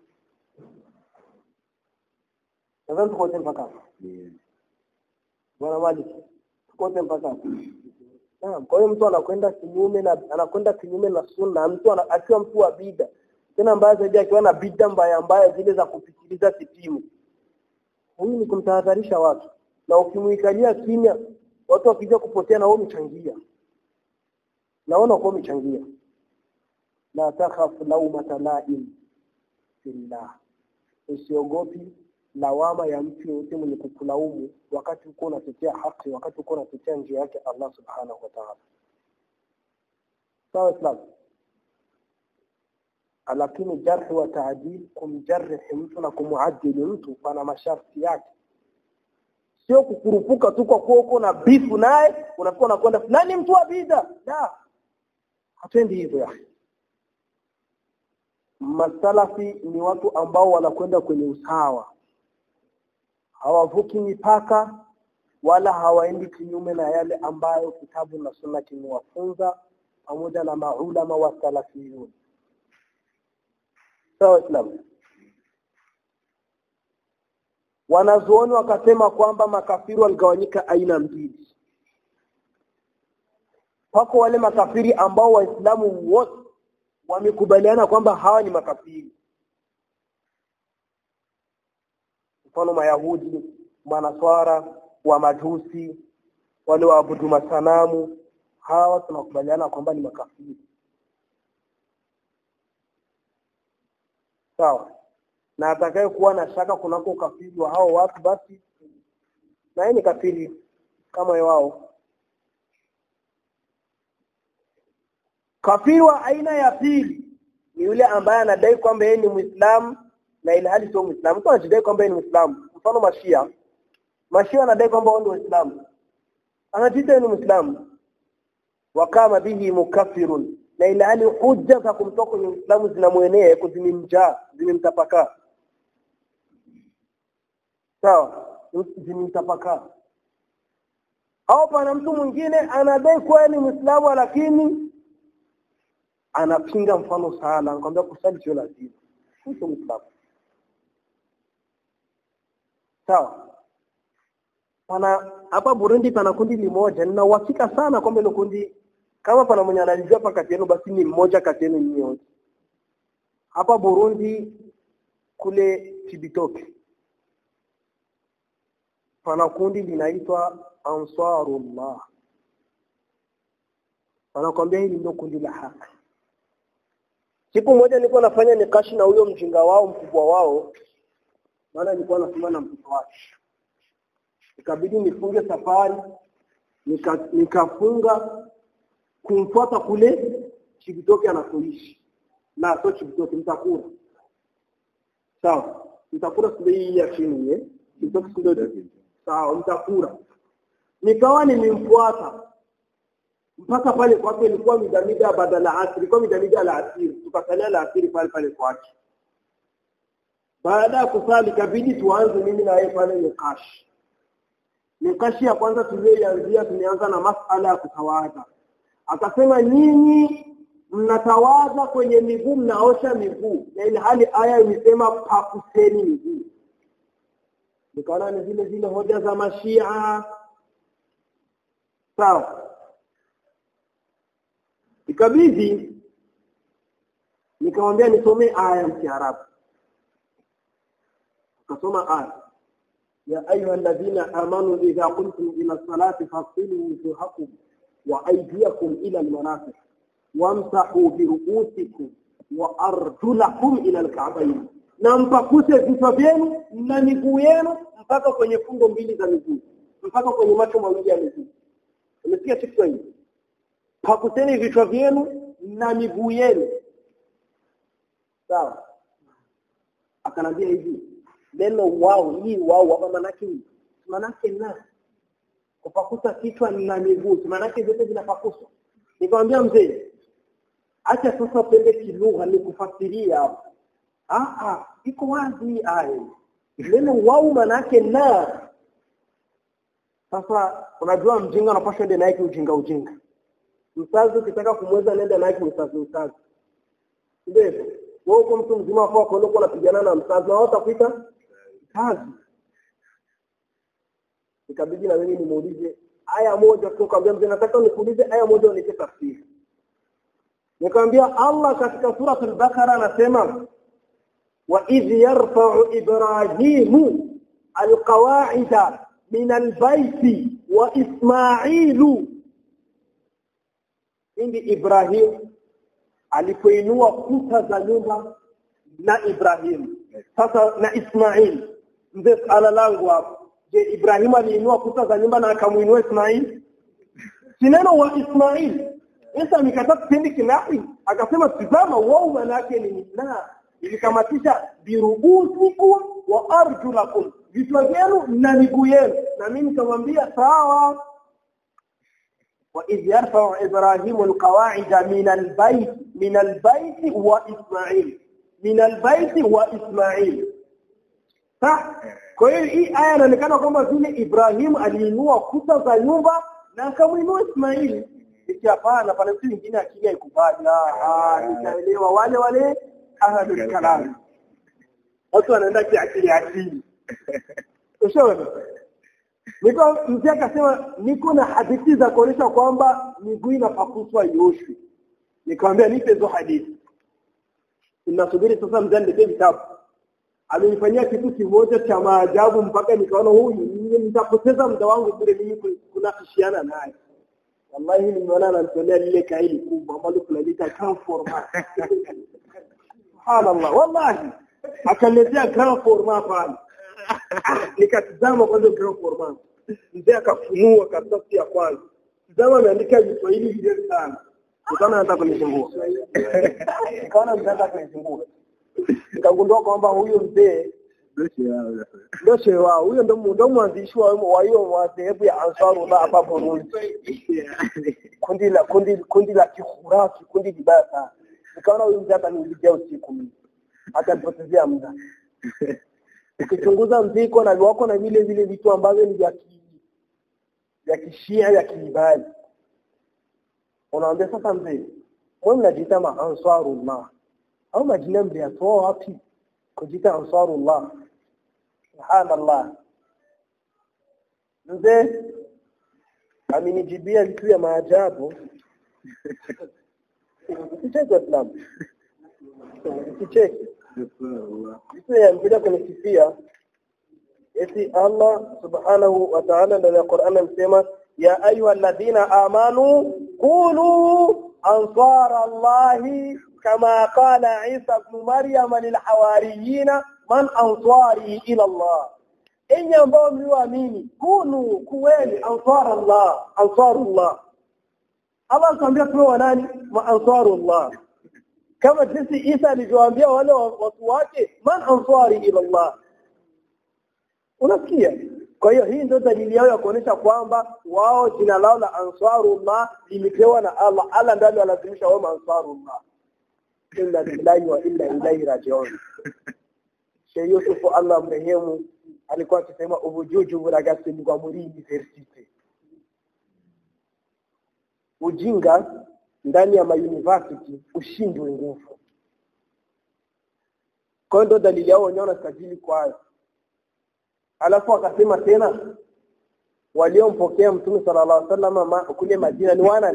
nadhani tuko wote mpaka hapa bwana Malik tuko wote mpaka hapa Naam, kwa hiyo mtu anakwenda kinyume na anakwenda kinyume na sunna, mtu ana- akiwa mtu wa bida. Tena mbaya zaidi akiwa na bida mbaya mbaya zile za kupitiliza kipimo. Huyu ni kumtahadharisha watu. Na ukimuikalia kimya, watu wakija kupotea na wewe umechangia. Naona kwa umechangia. La takhafu laumata laim fillah. Usiogopi lawama ya mtu yote mwenye kukulaumu wakati uko unatetea haki wakati uko unatetea njia yake Allah subhanahu wa ta'ala sawa islam lakini jarhi wa taadil kumjarrihi mtu na kumuadili mtu pana masharti yake sio kukurupuka tu kwa kuwa uko na bifu naye unakuwa unakwenda fulani mtu wa bid'a la hatendi hivyo ya masalafi ni watu ambao wanakwenda kwenye usawa hawavuki mipaka wala hawaendi kinyume na yale ambayo kitabu na sunna kimewafunza pamoja na maulama wa salafiyun sawa islam wanazuoni wakasema kwamba makafiri waligawanyika aina mbili wako wale makafiri ambao waislamu wote wamekubaliana kwamba hawa ni makafiri mfano mayahudi manaswara wa majusi wale waabudu masanamu hawa tunakubaliana kwamba ni makafiri sawa na atakaye kuwa na shaka kunako ukafiri wa hao watu basi na yeye ni kafiri kama wao kafiri wa aina ya pili ni yule ambaye anadai kwamba yeye ni Muislamu na ile hali sio Muislamu. Mtu anajidai kwamba yeye ni Muislamu. Mfano Mashia. Mashia anadai kwamba wao ndio Waislamu. Anajidai ni Muislamu. Wakama bihi mukaffirun. Na ile hali hujja za kumtoa kwenye Uislamu zinamwenea yako zimemjaa, zimemtapakaa. Sawa? Zimemtapakaa. Au pana mtu mwingine anadai kuwa ni Muislamu lakini anapinga mfano sala, anakwambia kusali sio lazima. Sio Muislamu. sawa pana hapa Burundi pana kundi limoja nina uhakika sana kwamba ile kundi kama pana mwenye analijua hapa kati yenu basi ni mmoja kati yenu nyote hapa Burundi kule Cibitoke pana kundi linaitwa Ansarullah wanakwambia hili ndio kundi la haki siku moja nilikuwa nafanya nikashi na huyo mjinga wao mkubwa wao maana nilikuwa nasoma na mtoto wake ikabidi nifunge safari nika, nikafunga kumfuata kule Chibitoke anakoishi na sio Chibitoke mtakura sawa mtakura sio hii ya chini eh Chibitoke sio sawa mtakura nikawa nimemfuata mpaka pale kwake ilikuwa midamida badala asri ilikuwa midamida la asiri tukasalia la asiri pale pale kwake baada ya kusali kabidi tuanze mimi na yeye pale nikashi nikashi ya kwanza tuliyoanzia tumeanza na masala ya kutawadha akasema nyinyi mnatawadha kwenye miguu mnaosha miguu na ile hali aya imesema pakuseni miguu nikaona ni zile zile hoja za mashia sawa ikabidi nikamwambia nisomee aya ya Kiarabu akasoma aya ya ayuha alladhina amanu idha qumtum ila salati fasilu wujuhakum wa aydiyakum ila almarafiq wamsahu biruusikum wa arjulakum ila alka'bayn na mpakuse vichwa vyenu na miguu yenu mpaka kwenye fungo mbili za miguu mpaka kwenye macho mawili ya miguu umesikia kitu hii pakuseni vichwa vyenu na miguu yenu sawa akanambia hivi neno wao hii wao hapa manake manake na kupakusa kichwa na miguu manake zote zinapakuswa nikamwambia mzee acha sasa pende kilugha ni kufasiria hapo ah ah iko wazi aya neno wao manake na sasa unajua mjinga unapaswa ende naye ujinga ujinga msazi ukitaka kumweza nenda naye msazi msazi ndio wewe uko mtu mzima kwa kwa uko unapigana na msazi na watakuita msazi ikabidi na mimi nimuulize aya moja tu kaambia mzee nataka nikuulize aya moja unipe tafsiri nikamwambia Allah katika sura al-Baqara anasema wa idh yarfa'u ibrahimu alqawa'ida min albayti wa isma'ilu indi Ibrahim alipoinua kuta za nyumba na Ibrahim sasa na Ismail mzee ala langu hapo je Ibrahim aliinua kuta za nyumba na akamuinua Ismail si neno wa Ismail Isa amekataa kipindi kinapi akasema tizama wao maana yake ni na ilikamatisha birubusikum wa arjulakum vichwa vyenu na miguu yenu na mimi nikamwambia sawa وإذ يرفع إبراهيم القواعد من البيت من البيت وإسماعيل من البيت وإسماعيل صح kwa hiyo hii aya inaonekana kwamba vile Ibrahim aliinua kuta za nyumba na akamuinua Ismaili iki hapana pale mtu mwingine akija ikubali ah nitaelewa wale wale ahlul kalam watu wanaenda kiakili akili ushaona Niko mzee akasema niko na hadithi za kuonyesha kwamba miguu inapakuswa ioshwe. Nikamwambia nipe hizo hadithi. Ninasubiri sasa mzee nipe vitabu. Amenifanyia kitu kimoja cha maajabu mpaka nikaona huyu nitapoteza muda wangu bure mimi kunafishiana naye. Wallahi nimeona ananitolea lile kaili kubwa ambalo tunaliita grand format. Subhanallah, wallahi akaletea grand format pale. nikatizama kwanza grand format mzee akafunua karatasi ya kwanza tizama ameandika Kiswahili vizuri sana nikaona anataka kunisumbua nikaona mzee anataka kunisumbua nikagundua kwamba huyu mzee ndio shehe wao huyo ndo ndo mwanzishi wa hiyo madhehebu ya Ansarullah hapa Burundi kundi la kundi kundi la kihurafi kundi libaya sana nikaona huyu mzee ataniulizia usiku mimi atanipotezea muda ukichunguza mziko na wako na vile vile vitu ambavyo ni vya vya kishia vya kiibadi unaambia sasa mzee wewe mnajiita maansarullah au majina mliyatoa wapi kujiita ansarullah subhanallah mzee amenijibia vitu vya maajabu usicheke Islam usicheke vitu yamkuja kunisifia eti Allah subhanahu wa ta'ala ndani ya Qur'an amesema ya ayuha alladhina amanu qulu ansar Allah kama qala Isa ibn Maryam lil hawariyina man ansari ila Allah enyi ambao mlioamini kunu kuweni ansar Allah ansarullah Allah anatuambia tuwe nani ma ansarullah kama jinsi Isa alivyowaambia wale watu wake man ansari ila Allah unasikia kwa hiyo hii ndio dalili yao ya kuonesha kwamba wao jina lao la ansarullah limepewa na Allah Allah ndiye alilazimisha wao ansarullah inna lillahi wa inna ilaihi rajiun Sheikh Yusuf Allah mrehemu alikuwa akisema ubujuju buragasi kwa muri university ujinga ndani ya mauniversity ushindwe nguvu kwa ndo dalili yao wenyewe wanasajili kwa hayo alafu akasema tena waliompokea mtume sallallahu alaihi wasallam ma, kule Madina ni wana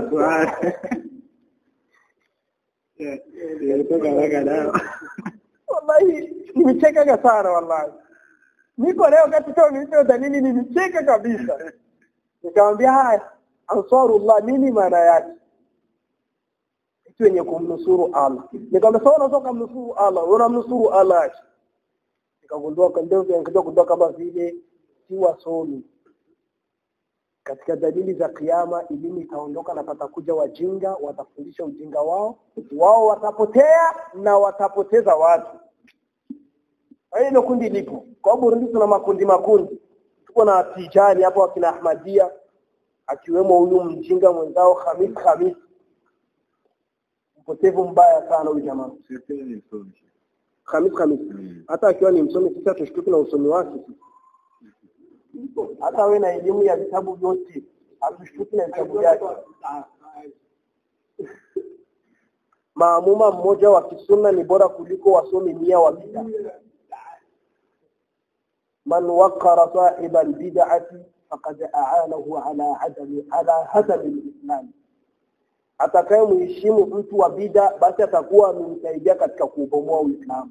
wallahi nimecheka sana wallahi niko leo katika nilicho dalili nimecheka kabisa nikamwambia haya ansarullah nini maana yake sisi wenye kumnusuru Allah nikamwambia sawa unaweza kumnusuru Allah unamnusuru Allah nikagundua ndio nikaja kugundua kama vile si wasomi katika dalili za kiyama elimu itaondoka na patakuja wajinga watafundisha ujinga wao wao watapotea na watapoteza watu hilo kundi lipo kwa Burundi tuna makundi makundi tuko na tijani hapo akina Ahmadia akiwemo huyu mjinga mwenzao Khamis Khamis mpotevu mbaya sana huyu jamaa Khamis Khamis hata akiwa ni msomi sisi tushtuki na usomi wake hata we na elimu ya vitabu vyote hatushtuki na vitabu vyake maamuma mmoja wa kisunna ni bora kuliko wasomi mia wa bid'a man waqara sahiba albid'ati faqad a'anahu ala adami ala hadam alislam atakaye muheshimu mtu wa bid'a basi atakuwa amemsaidia katika kuubomoa uislamu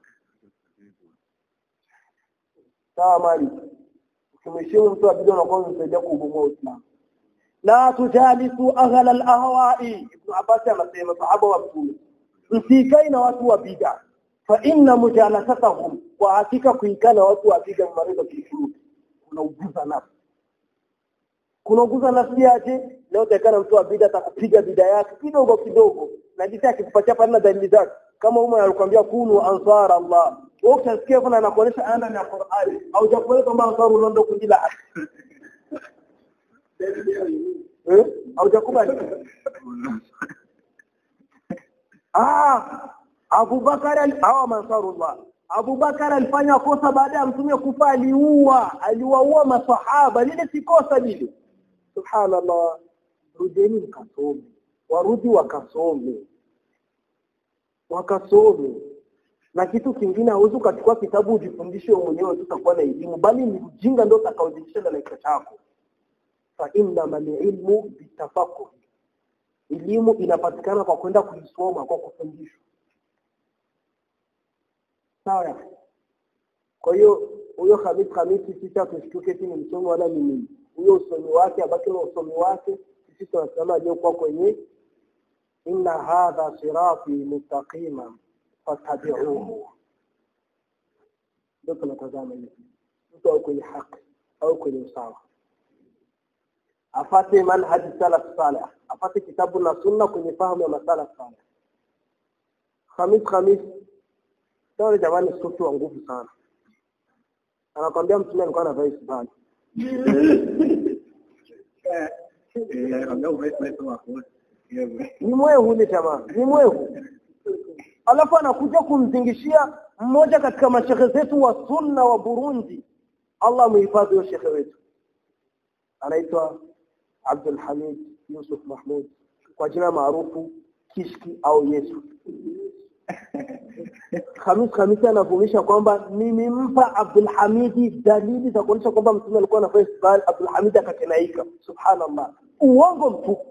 sawa mali ukimheshimu mtu wa bid'a unakuwa umemsaidia kuubomoa uislamu la tujalisu ahla alahwa'i ibn abbas anasema sahaba wa mtume msikai na watu wa bid'a fa inna mujalasatahum kwa hakika kuikana watu wa bid'a marido kifuru unauguza nafsi kunauguza nafsi yake leo tekana mtu wa bid'a atakupiga bid'a yake kidogo kidogo na jinsi akikupatia pale na dalili zake kama Umar alikwambia kunu ansar Allah wewe utasikia kuna anakuonyesha anda na Qur'ani au jakuelewa kwamba ansaru ndio kundi la eh haujakubali ah Abu Bakar au Mansarullah Abu Bakar alifanya kosa baada ya mtume kufa aliua aliwaua masahaba lile si kosa lile subhanallah rudeni mkasome warudi wakasome wakasome na kitu kingine hauwezi ukachukua kitabu ujifundishe wewe mwenyewe tutakuwa na elimu bali ni ujinga ndio utakaojifundisha na kichwa chako fa inna ilmu bitafaqquh elimu inapatikana kwa kwenda kuisoma kwa kufundishwa sawa kwa hiyo huyo Hamis Hamisi sisi hatushtuke ni msomi wala ni nini huyo usomi wake abaki na usomi wake sisi tunasema aliyokuwa kwenye inna hadha sirati mustaqima fattabi'uhu ndio tunatazama hivi mtu au kwenye haki au kwenye usawa afate manhaj salaf salih afate kitabu na sunna kwenye fahamu ya masala salih Khamis Khamis Sawa jamani sufi wa nguvu sana. Anakwambia mtume alikuwa anavaa isbani. Ni mwehu ni jamaa, ni mwehu. Alafu anakuja kumzingishia mmoja katika mashehe zetu wa sunna wa Burundi. Allah muhifadhi huyo shekhe wetu. Anaitwa Abdul Hamid Yusuf Mahmud kwa jina maarufu Kishki au Yesu. Khamis Khamisi anavumisha kwamba nimempa Abdul Hamidi dalili za kuonyesha kwamba mtume alikuwa anafanya istibali Abdul Hamid akakenaika subhanallah uongo mtupu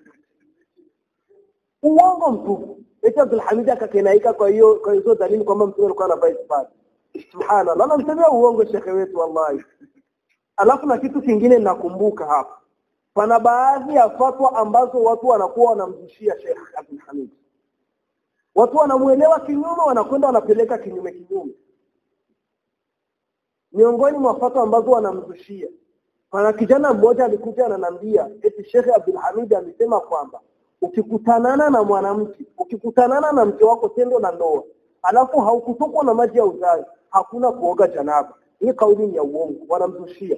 uongo mtupu eti Abdul Hamid akakenaika kwa hiyo kwa hizo dalili kwamba mtume alikuwa anafanya istibali subhanallah anamsemea uongo shekhe wetu wallahi alafu na kitu kingine nakumbuka hapa pana baadhi ya fatwa ambazo watu wanakuwa wanamzushia Sheikh Abdul Hamid watu wanamuelewa kinyume wanakwenda wanapeleka kinyume kinyume miongoni mwa fatwa ambazo wanamzushia pana kijana mmoja alikuja ananiambia eti Sheikh Abdul Hamid amesema kwamba ukikutanana na mwanamke ukikutanana na mke wako tendo na ndoa alafu haukutokwa na maji ya uzazi hakuna kuoga janaba hii kauli ni ya uongo wanamzushia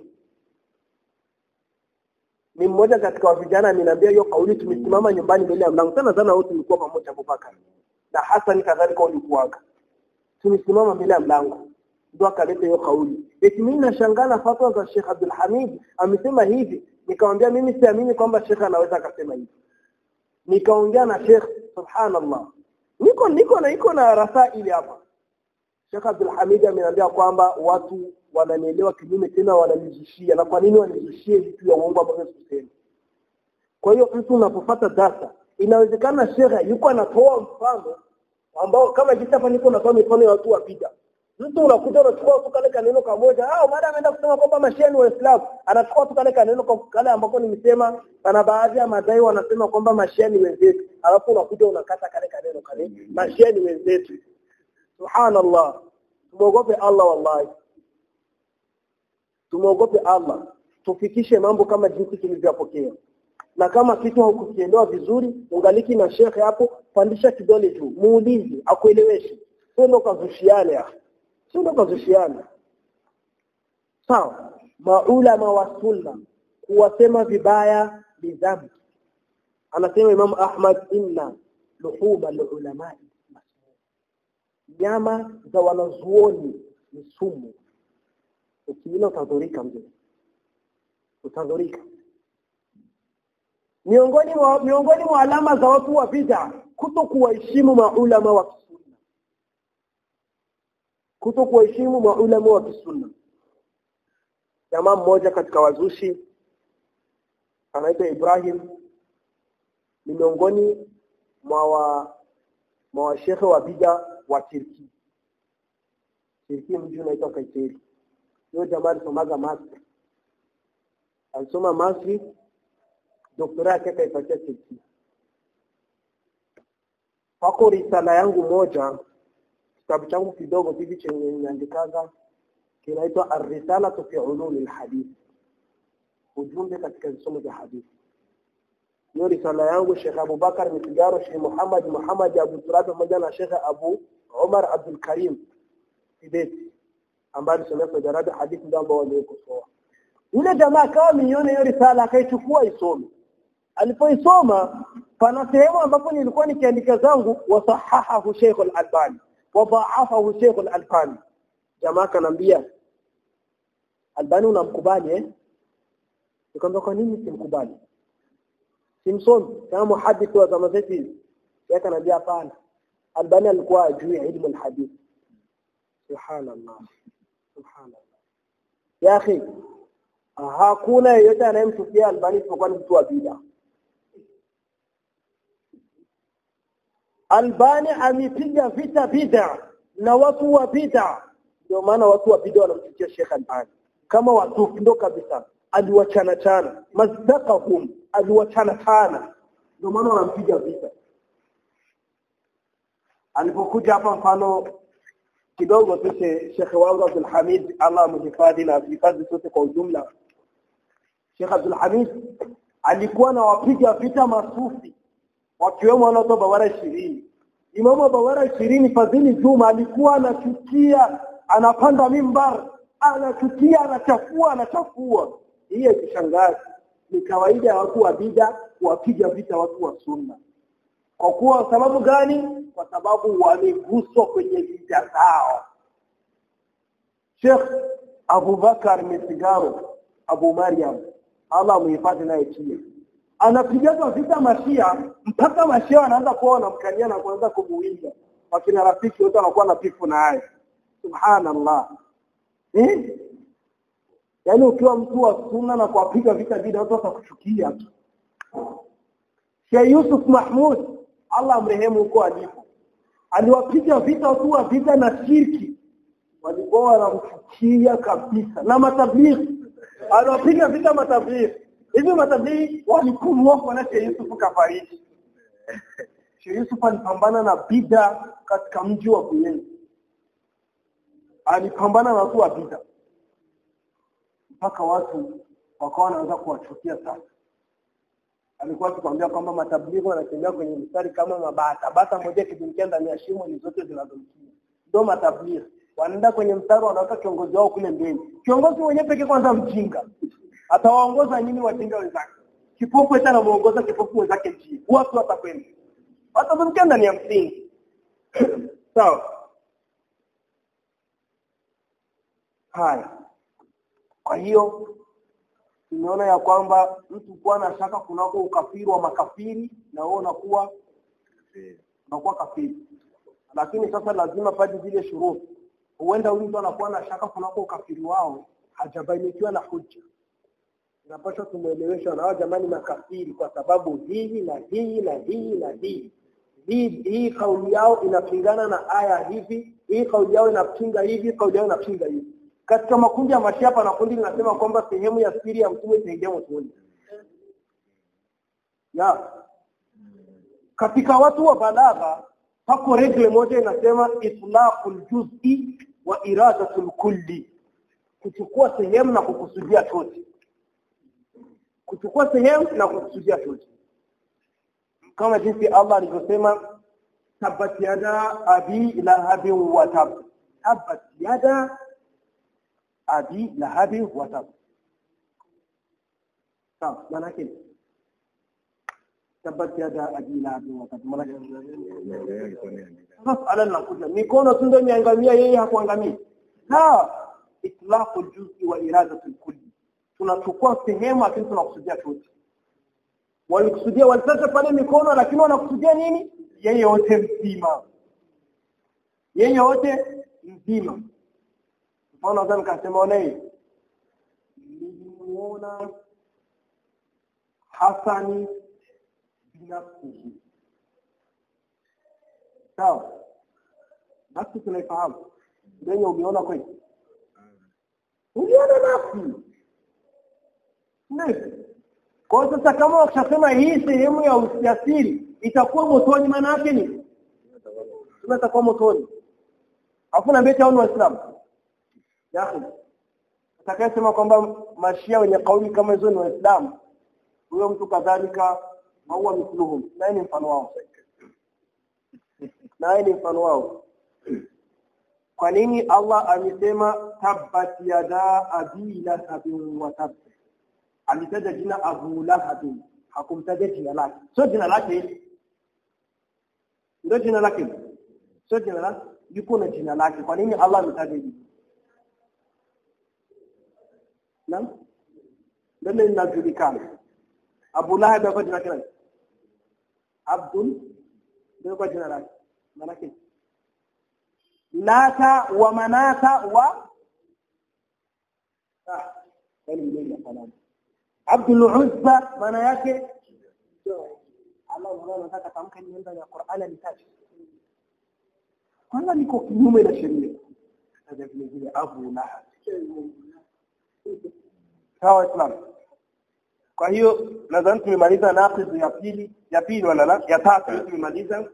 ni mmoja katika vijana ameniambia hiyo kauli tumesimama nyumbani mbele ya mlango sana sana wote tulikuwa pamoja Abubakar na Hassan kadhalika ulikuwaga tumesimama mbele ya mlango ndio akaleta hiyo kauli eti mimi nashangaa na fatwa za Sheikh Abdul Hamid amesema hivi nikamwambia mimi siamini kwamba Sheikh anaweza akasema hivi nikaongea na Sheikh subhanallah niko niko na iko na rasaili hapa Sheikh Abdul Hamid ameniambia kwamba watu wananielewa kinyume tena wananizishia na kwa nini wanizishie vitu ya uongo ambavyo sikusema kwa hiyo mtu unapofuata data inawezekana shekhe yuko anatoa mfano ambao kama jinsi hapa niko natoa mifano ya watu wapida mtu unakuta unachukua tu kale kaneno kamoja ah mada ameenda kusema kwamba mashia ni waislamu anachukua tu kale kaneno kwa- kale ambako nimesema pana baadhi ya madai wanasema kwamba mashia ni wenzetu alafu unakuja unakata kale kaneno kale mashia ni wenzetu subhanallah tumuogope Allah wallahi tumuogope Allah tufikishe mambo kama jinsi tulivyopokea na kama kitu haukukielewa vizuri ungaliki na shekhe hapo pandisha kidole juu muulize akueleweshe sio ndo kazushiane hapo sio ndo kazushiane sawa maulama wa sunna kuwasema vibaya ni dhambi anasema Imam Ahmad inna luhuma lulamai nyama za wanazuoni ni sumu ukiila utadhurika mzee utadhurika miongoni mwa miongoni mwa alama za watu wa bid'a kuto kuwaheshimu maulama wa kisunna kuto kuwaheshimu maulama wa kisunna jamaa mmoja katika wazushi anaitwa Ibrahim ni miongoni mwa wa mwa washekhe wa bid'a wa Turki Turki mji unaitwa Kayseri huyo jamaa alisomaga Masri alisoma Masri doktora yake akaipatia Turki pako risala yangu moja kitabu changu kidogo hivi chenye niandikaga kinaitwa ar-risala fi ulum al-hadith ujumbe katika visomo vya hadithi hiyo risala yangu Sheikh Abubakar Mitigaro Sheikh Muhammad Muhammad Abu Turab pamoja na Sheikh Abu Omar Abdul Karim Tibeti ambaye alisomea Saudi Arabia hadithi ndio ambao waliokosoa yule jamaa akawa mione hiyo risala akaichukua isome alipoisoma pana sehemu ambapo nilikuwa nikiandika zangu wasahahahu Sheikh al-Albani wa dha'afahu Sheikh al-Albani jamaa kanambia Albani unamkubali eh nikamwambia kwa nini simkubali simsomi kama muhadith wa zama zetu hizi yeye kanambia hapana Albani alikuwa ajui ilmu alhadith subhanallah subhanallah ya akhi hakuna yeyote anayemchukia Albani isipokuwa ni mtu wa bid'a Albani amepiga vita bid'a na watu wa bid'a ndio maana watu wa bid'a wanamchukia Sheikh Albani kama watu ndo kabisa aliwachana chana mazdaqahum aliwachana chana ndio maana wanampiga vita alipokuja hapa mfano kidogo tu Sheikh wangu Abdul Hamid Allah amhifadhi na hifadhi sote kwa ujumla Sheikh Abdul Hamid alikuwa na wapiga vita masufi wakiwemo wanaotoa bawara ishirini Imamu bawara ishirini Fadhili Juma alikuwa anachukia anapanda mimbar anachukia anachafua anachafua hii ikishangaza ni kawaida ya watu wa bid'a kuwapiga vita watu wa sunna kwa kuwa sababu gani kwa sababu wameguswa kwenye vita zao Sheikh Abubakar Misigaro Abu Maryam Allah muhifadhi naye pia anapigaza vita mashia mpaka mashia wanaanza kuwa wanamkania na kuanza kumuinda wakina rafiki wote wanakuwa na pifu naye subhanallah eh yaani ukiwa mtu wa sunna na kuwapiga vita bid'a watu watakuchukia tu Sheikh Yusuf Mahmud Allah amrehemu huko alipo aliwapiga vita watu wa vita na shirki walikuwa wanamchukia kabisa na matablighi aliwapiga vita matablighi hivi matablighi walipumua kwa Sheikh Yusuf kafariki Sheikh Yusuf alipambana na bid'a katika mji wa Buyenzi alipambana na watu wa bid'a mpaka watu wakawa wanaanza kuwachukia sana alikuwa akikwambia kwamba matablighi wanatembea kwenye mstari kama mabata bata moja kidumkia ndani ya shimo ni zote zinazomkia ndio matablighi wanaenda kwenye mstari wanaweka kiongozi wao kule mbele kiongozi mwenyewe pekee kwanza mjinga atawaongoza nini wajinga wenzake kipofu hata anamuongoza kipofu wenzake njia watu watakwenda watazungukia ndani ya msingi sawa haya kwa hiyo tumeona ya kwamba mtu kuwa na shaka kunako ukafiri wa makafiri na wewe unakuwa unakuwa kafiri lakini sasa lazima padi zile shuruti huenda huyu mtu anakuwa na shaka kunako ukafiri wao hajabainikiwa na hujja inapaswa tumuelewesha na hao jamani makafiri kwa sababu hii na hii na hii na hii hii hii kauli yao inapingana na aya hivi hii kauli yao inapinga hivi kauli yao inapinga hivi katika makundi ya mashia pana kundi linasema kwamba sehemu ya siri ya mtume itaingia motoni ya katika watu wa balagha pako regle moja inasema itlaqul juz'i wa iradatul kulli kuchukua sehemu na kukusudia chote kuchukua sehemu na kukusudia chote kama jinsi Allah alivyosema tabbat yada abi lahabin wa tab tabbat yada abi lahabin wa tab sawa maana yake tabbat yada abi lahabin wa tab maana yake masala linakuja mikono tu ndio imeangamia yeye hakuangamia sawa itlaqul juz'i wa iradatul kulli tunachukua sehemu lakini tunakusudia chote walikusudia walitaka pale mikono lakini wanakusudia nini yeye yote mzima yeye yote mzima mfano nadhani kasema onaye nilimuona Hasani binafsihi sawa nafsi tunaifahamu ndio umeona kweli uliona nafsi ndio kwa sasa kama ukishasema hii sehemu ya usafiri itakuwa motoni maana yake ni tunatakuwa motoni afu na mbete au waislamu yako atakayesema kwamba mashia wenye kauli kama hizo ni waislamu huyo mtu kadhalika huwa mithluhum naye ni mfano wao naye ni mfano wao kwa nini Allah amesema tabbat yada abi lahabin wa tab alitaja jina Abu Lahab hakumtaja jina lake sio jina lake ndio jina lake sio jina lake yuko na jina lake kwa nini Allah ametaja hili naam ndio linajulikana Abu Lahab kwa jina lake Abdul ndio kwa jina lake maana Lata wa Manata wa ah yani mimi nafahamu Abdul Uzza maana yake Allah anataka tamka ni ndani ya Qur'an alitaja. Kwanza niko kinyume na sheria. Sasa vile vile Abu Lahab. Sawa Islam. Kwa hiyo nadhani tumemaliza naqid ya pili, ya pili wala la, ya tatu tumemaliza.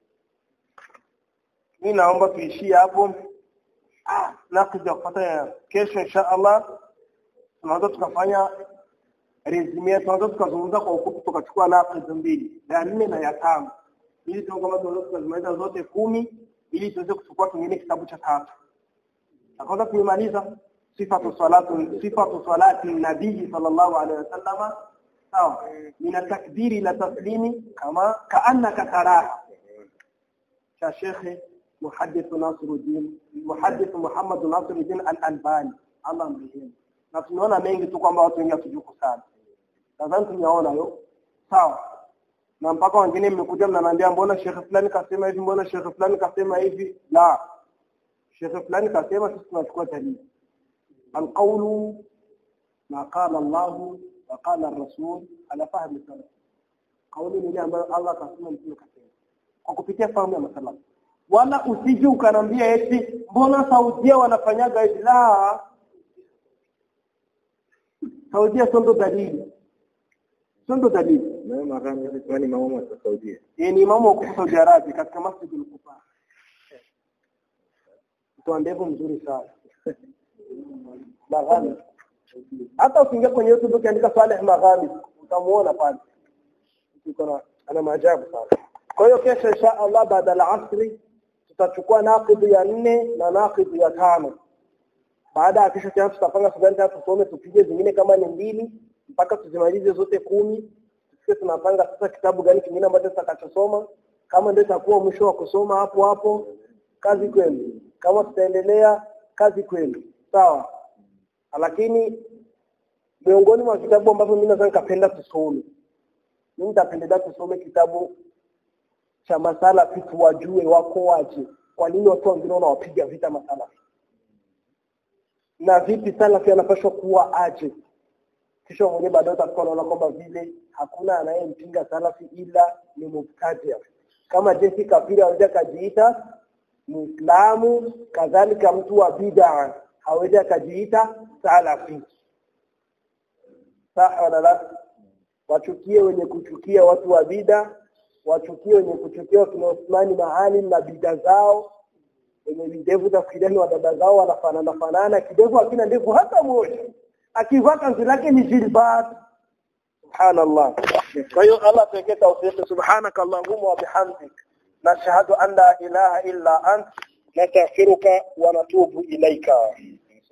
Mimi naomba tuishie hapo. Ah, naqid ya kufuata ya kesho insha Allah tunaweza tukafanya resume tunaweza tukazungumza kwa ufupi tukachukua naqid mbili ya nne na ya tano ili tuone kama tunaweza tukazimaliza zote kumi ili tuweze kuchukua kingine kitabu cha tatu na kwanza tumemaliza sifatu salatu sifatu salati nabii sallallahu alaihi wasallam sawa min takbiri ila taslimi kama kaannaka taraha cha shekhe muhaddith Nasiruddin muhaddith Muhammad Nasiruddin al-Albani Allah amrehemu na tumeona mengi tu kwamba watu wengi hatujuku sana nadhani tumeona hiyo sawa na mpaka wengine mmekuja mnaniambia mbona shekhe fulani kasema hivi mbona shekhe fulani kasema hivi la shekhe fulani kasema sisi tunachukua dalili alqawlu ma qala Allah wa qala ar-rasul ala fahmi salaf kauli ni ile ambayo Allah kasema mtume kasema kwa kupitia fahamu ya masala wala usije ukanambia eti mbona Saudia wanafanyaga hivi la Saudia sio ndo dalili sio ndo dalili na makamu kwani mama wa Saudia yeye ni imamu wa Saudi Arabia katika Masjid al-Quba mtu ndevu mzuri sana Maghami hata ukiingia kwenye YouTube ukiandika Saleh Maghami utamuona pale kuna ana maajabu sana kwa hiyo kesho insha Allah baada ya asri tutachukua naqid ya nne na naqid ya tano baada ya kesho tena tutapanga sugani tusome tupige zingine kama ni mbili mpaka tuzimalize zote kumi tusikie tunapanga sasa kitabu gani kingine ambacho tutakachosoma kama ndio itakuwa mwisho wa kusoma hapo hapo kazi kwenu kama tutaendelea kazi kwenu sawa lakini miongoni mwa vitabu ambavyo mimi naweza nikapenda tusome mimi nitapendelea tusome kitabu cha masala vitu wajue wako waje kwa nini watu wengine wanawapiga vita masala na vipi salafi anapaswa kuwa aje kisha mwenyewe baadaye utakuwa unaona kwamba vile hakuna anayempinga salafi ila ni mubtadia kama jinsi kafiri aweza kajiita Muislamu kadhalika mtu wa bid'a hawezi akajiita salafi sawa wala la wachukie wenye kuchukia watu wa bid'a wachukie wenye kuchukia wakina Uthmani Maalim na bid'a zao wenye videvu za kidani wa dada zao wanafanana fanana kidevu hakina ndevu hata moja akivaa kanzu lake ni jilbab subhanallah kwa hiyo Allah tuwekee tawfiki subhanaka allahumma wa bihamdik nashhadu an la ilaha illa ant nastaghfiruka wa natubu ilaika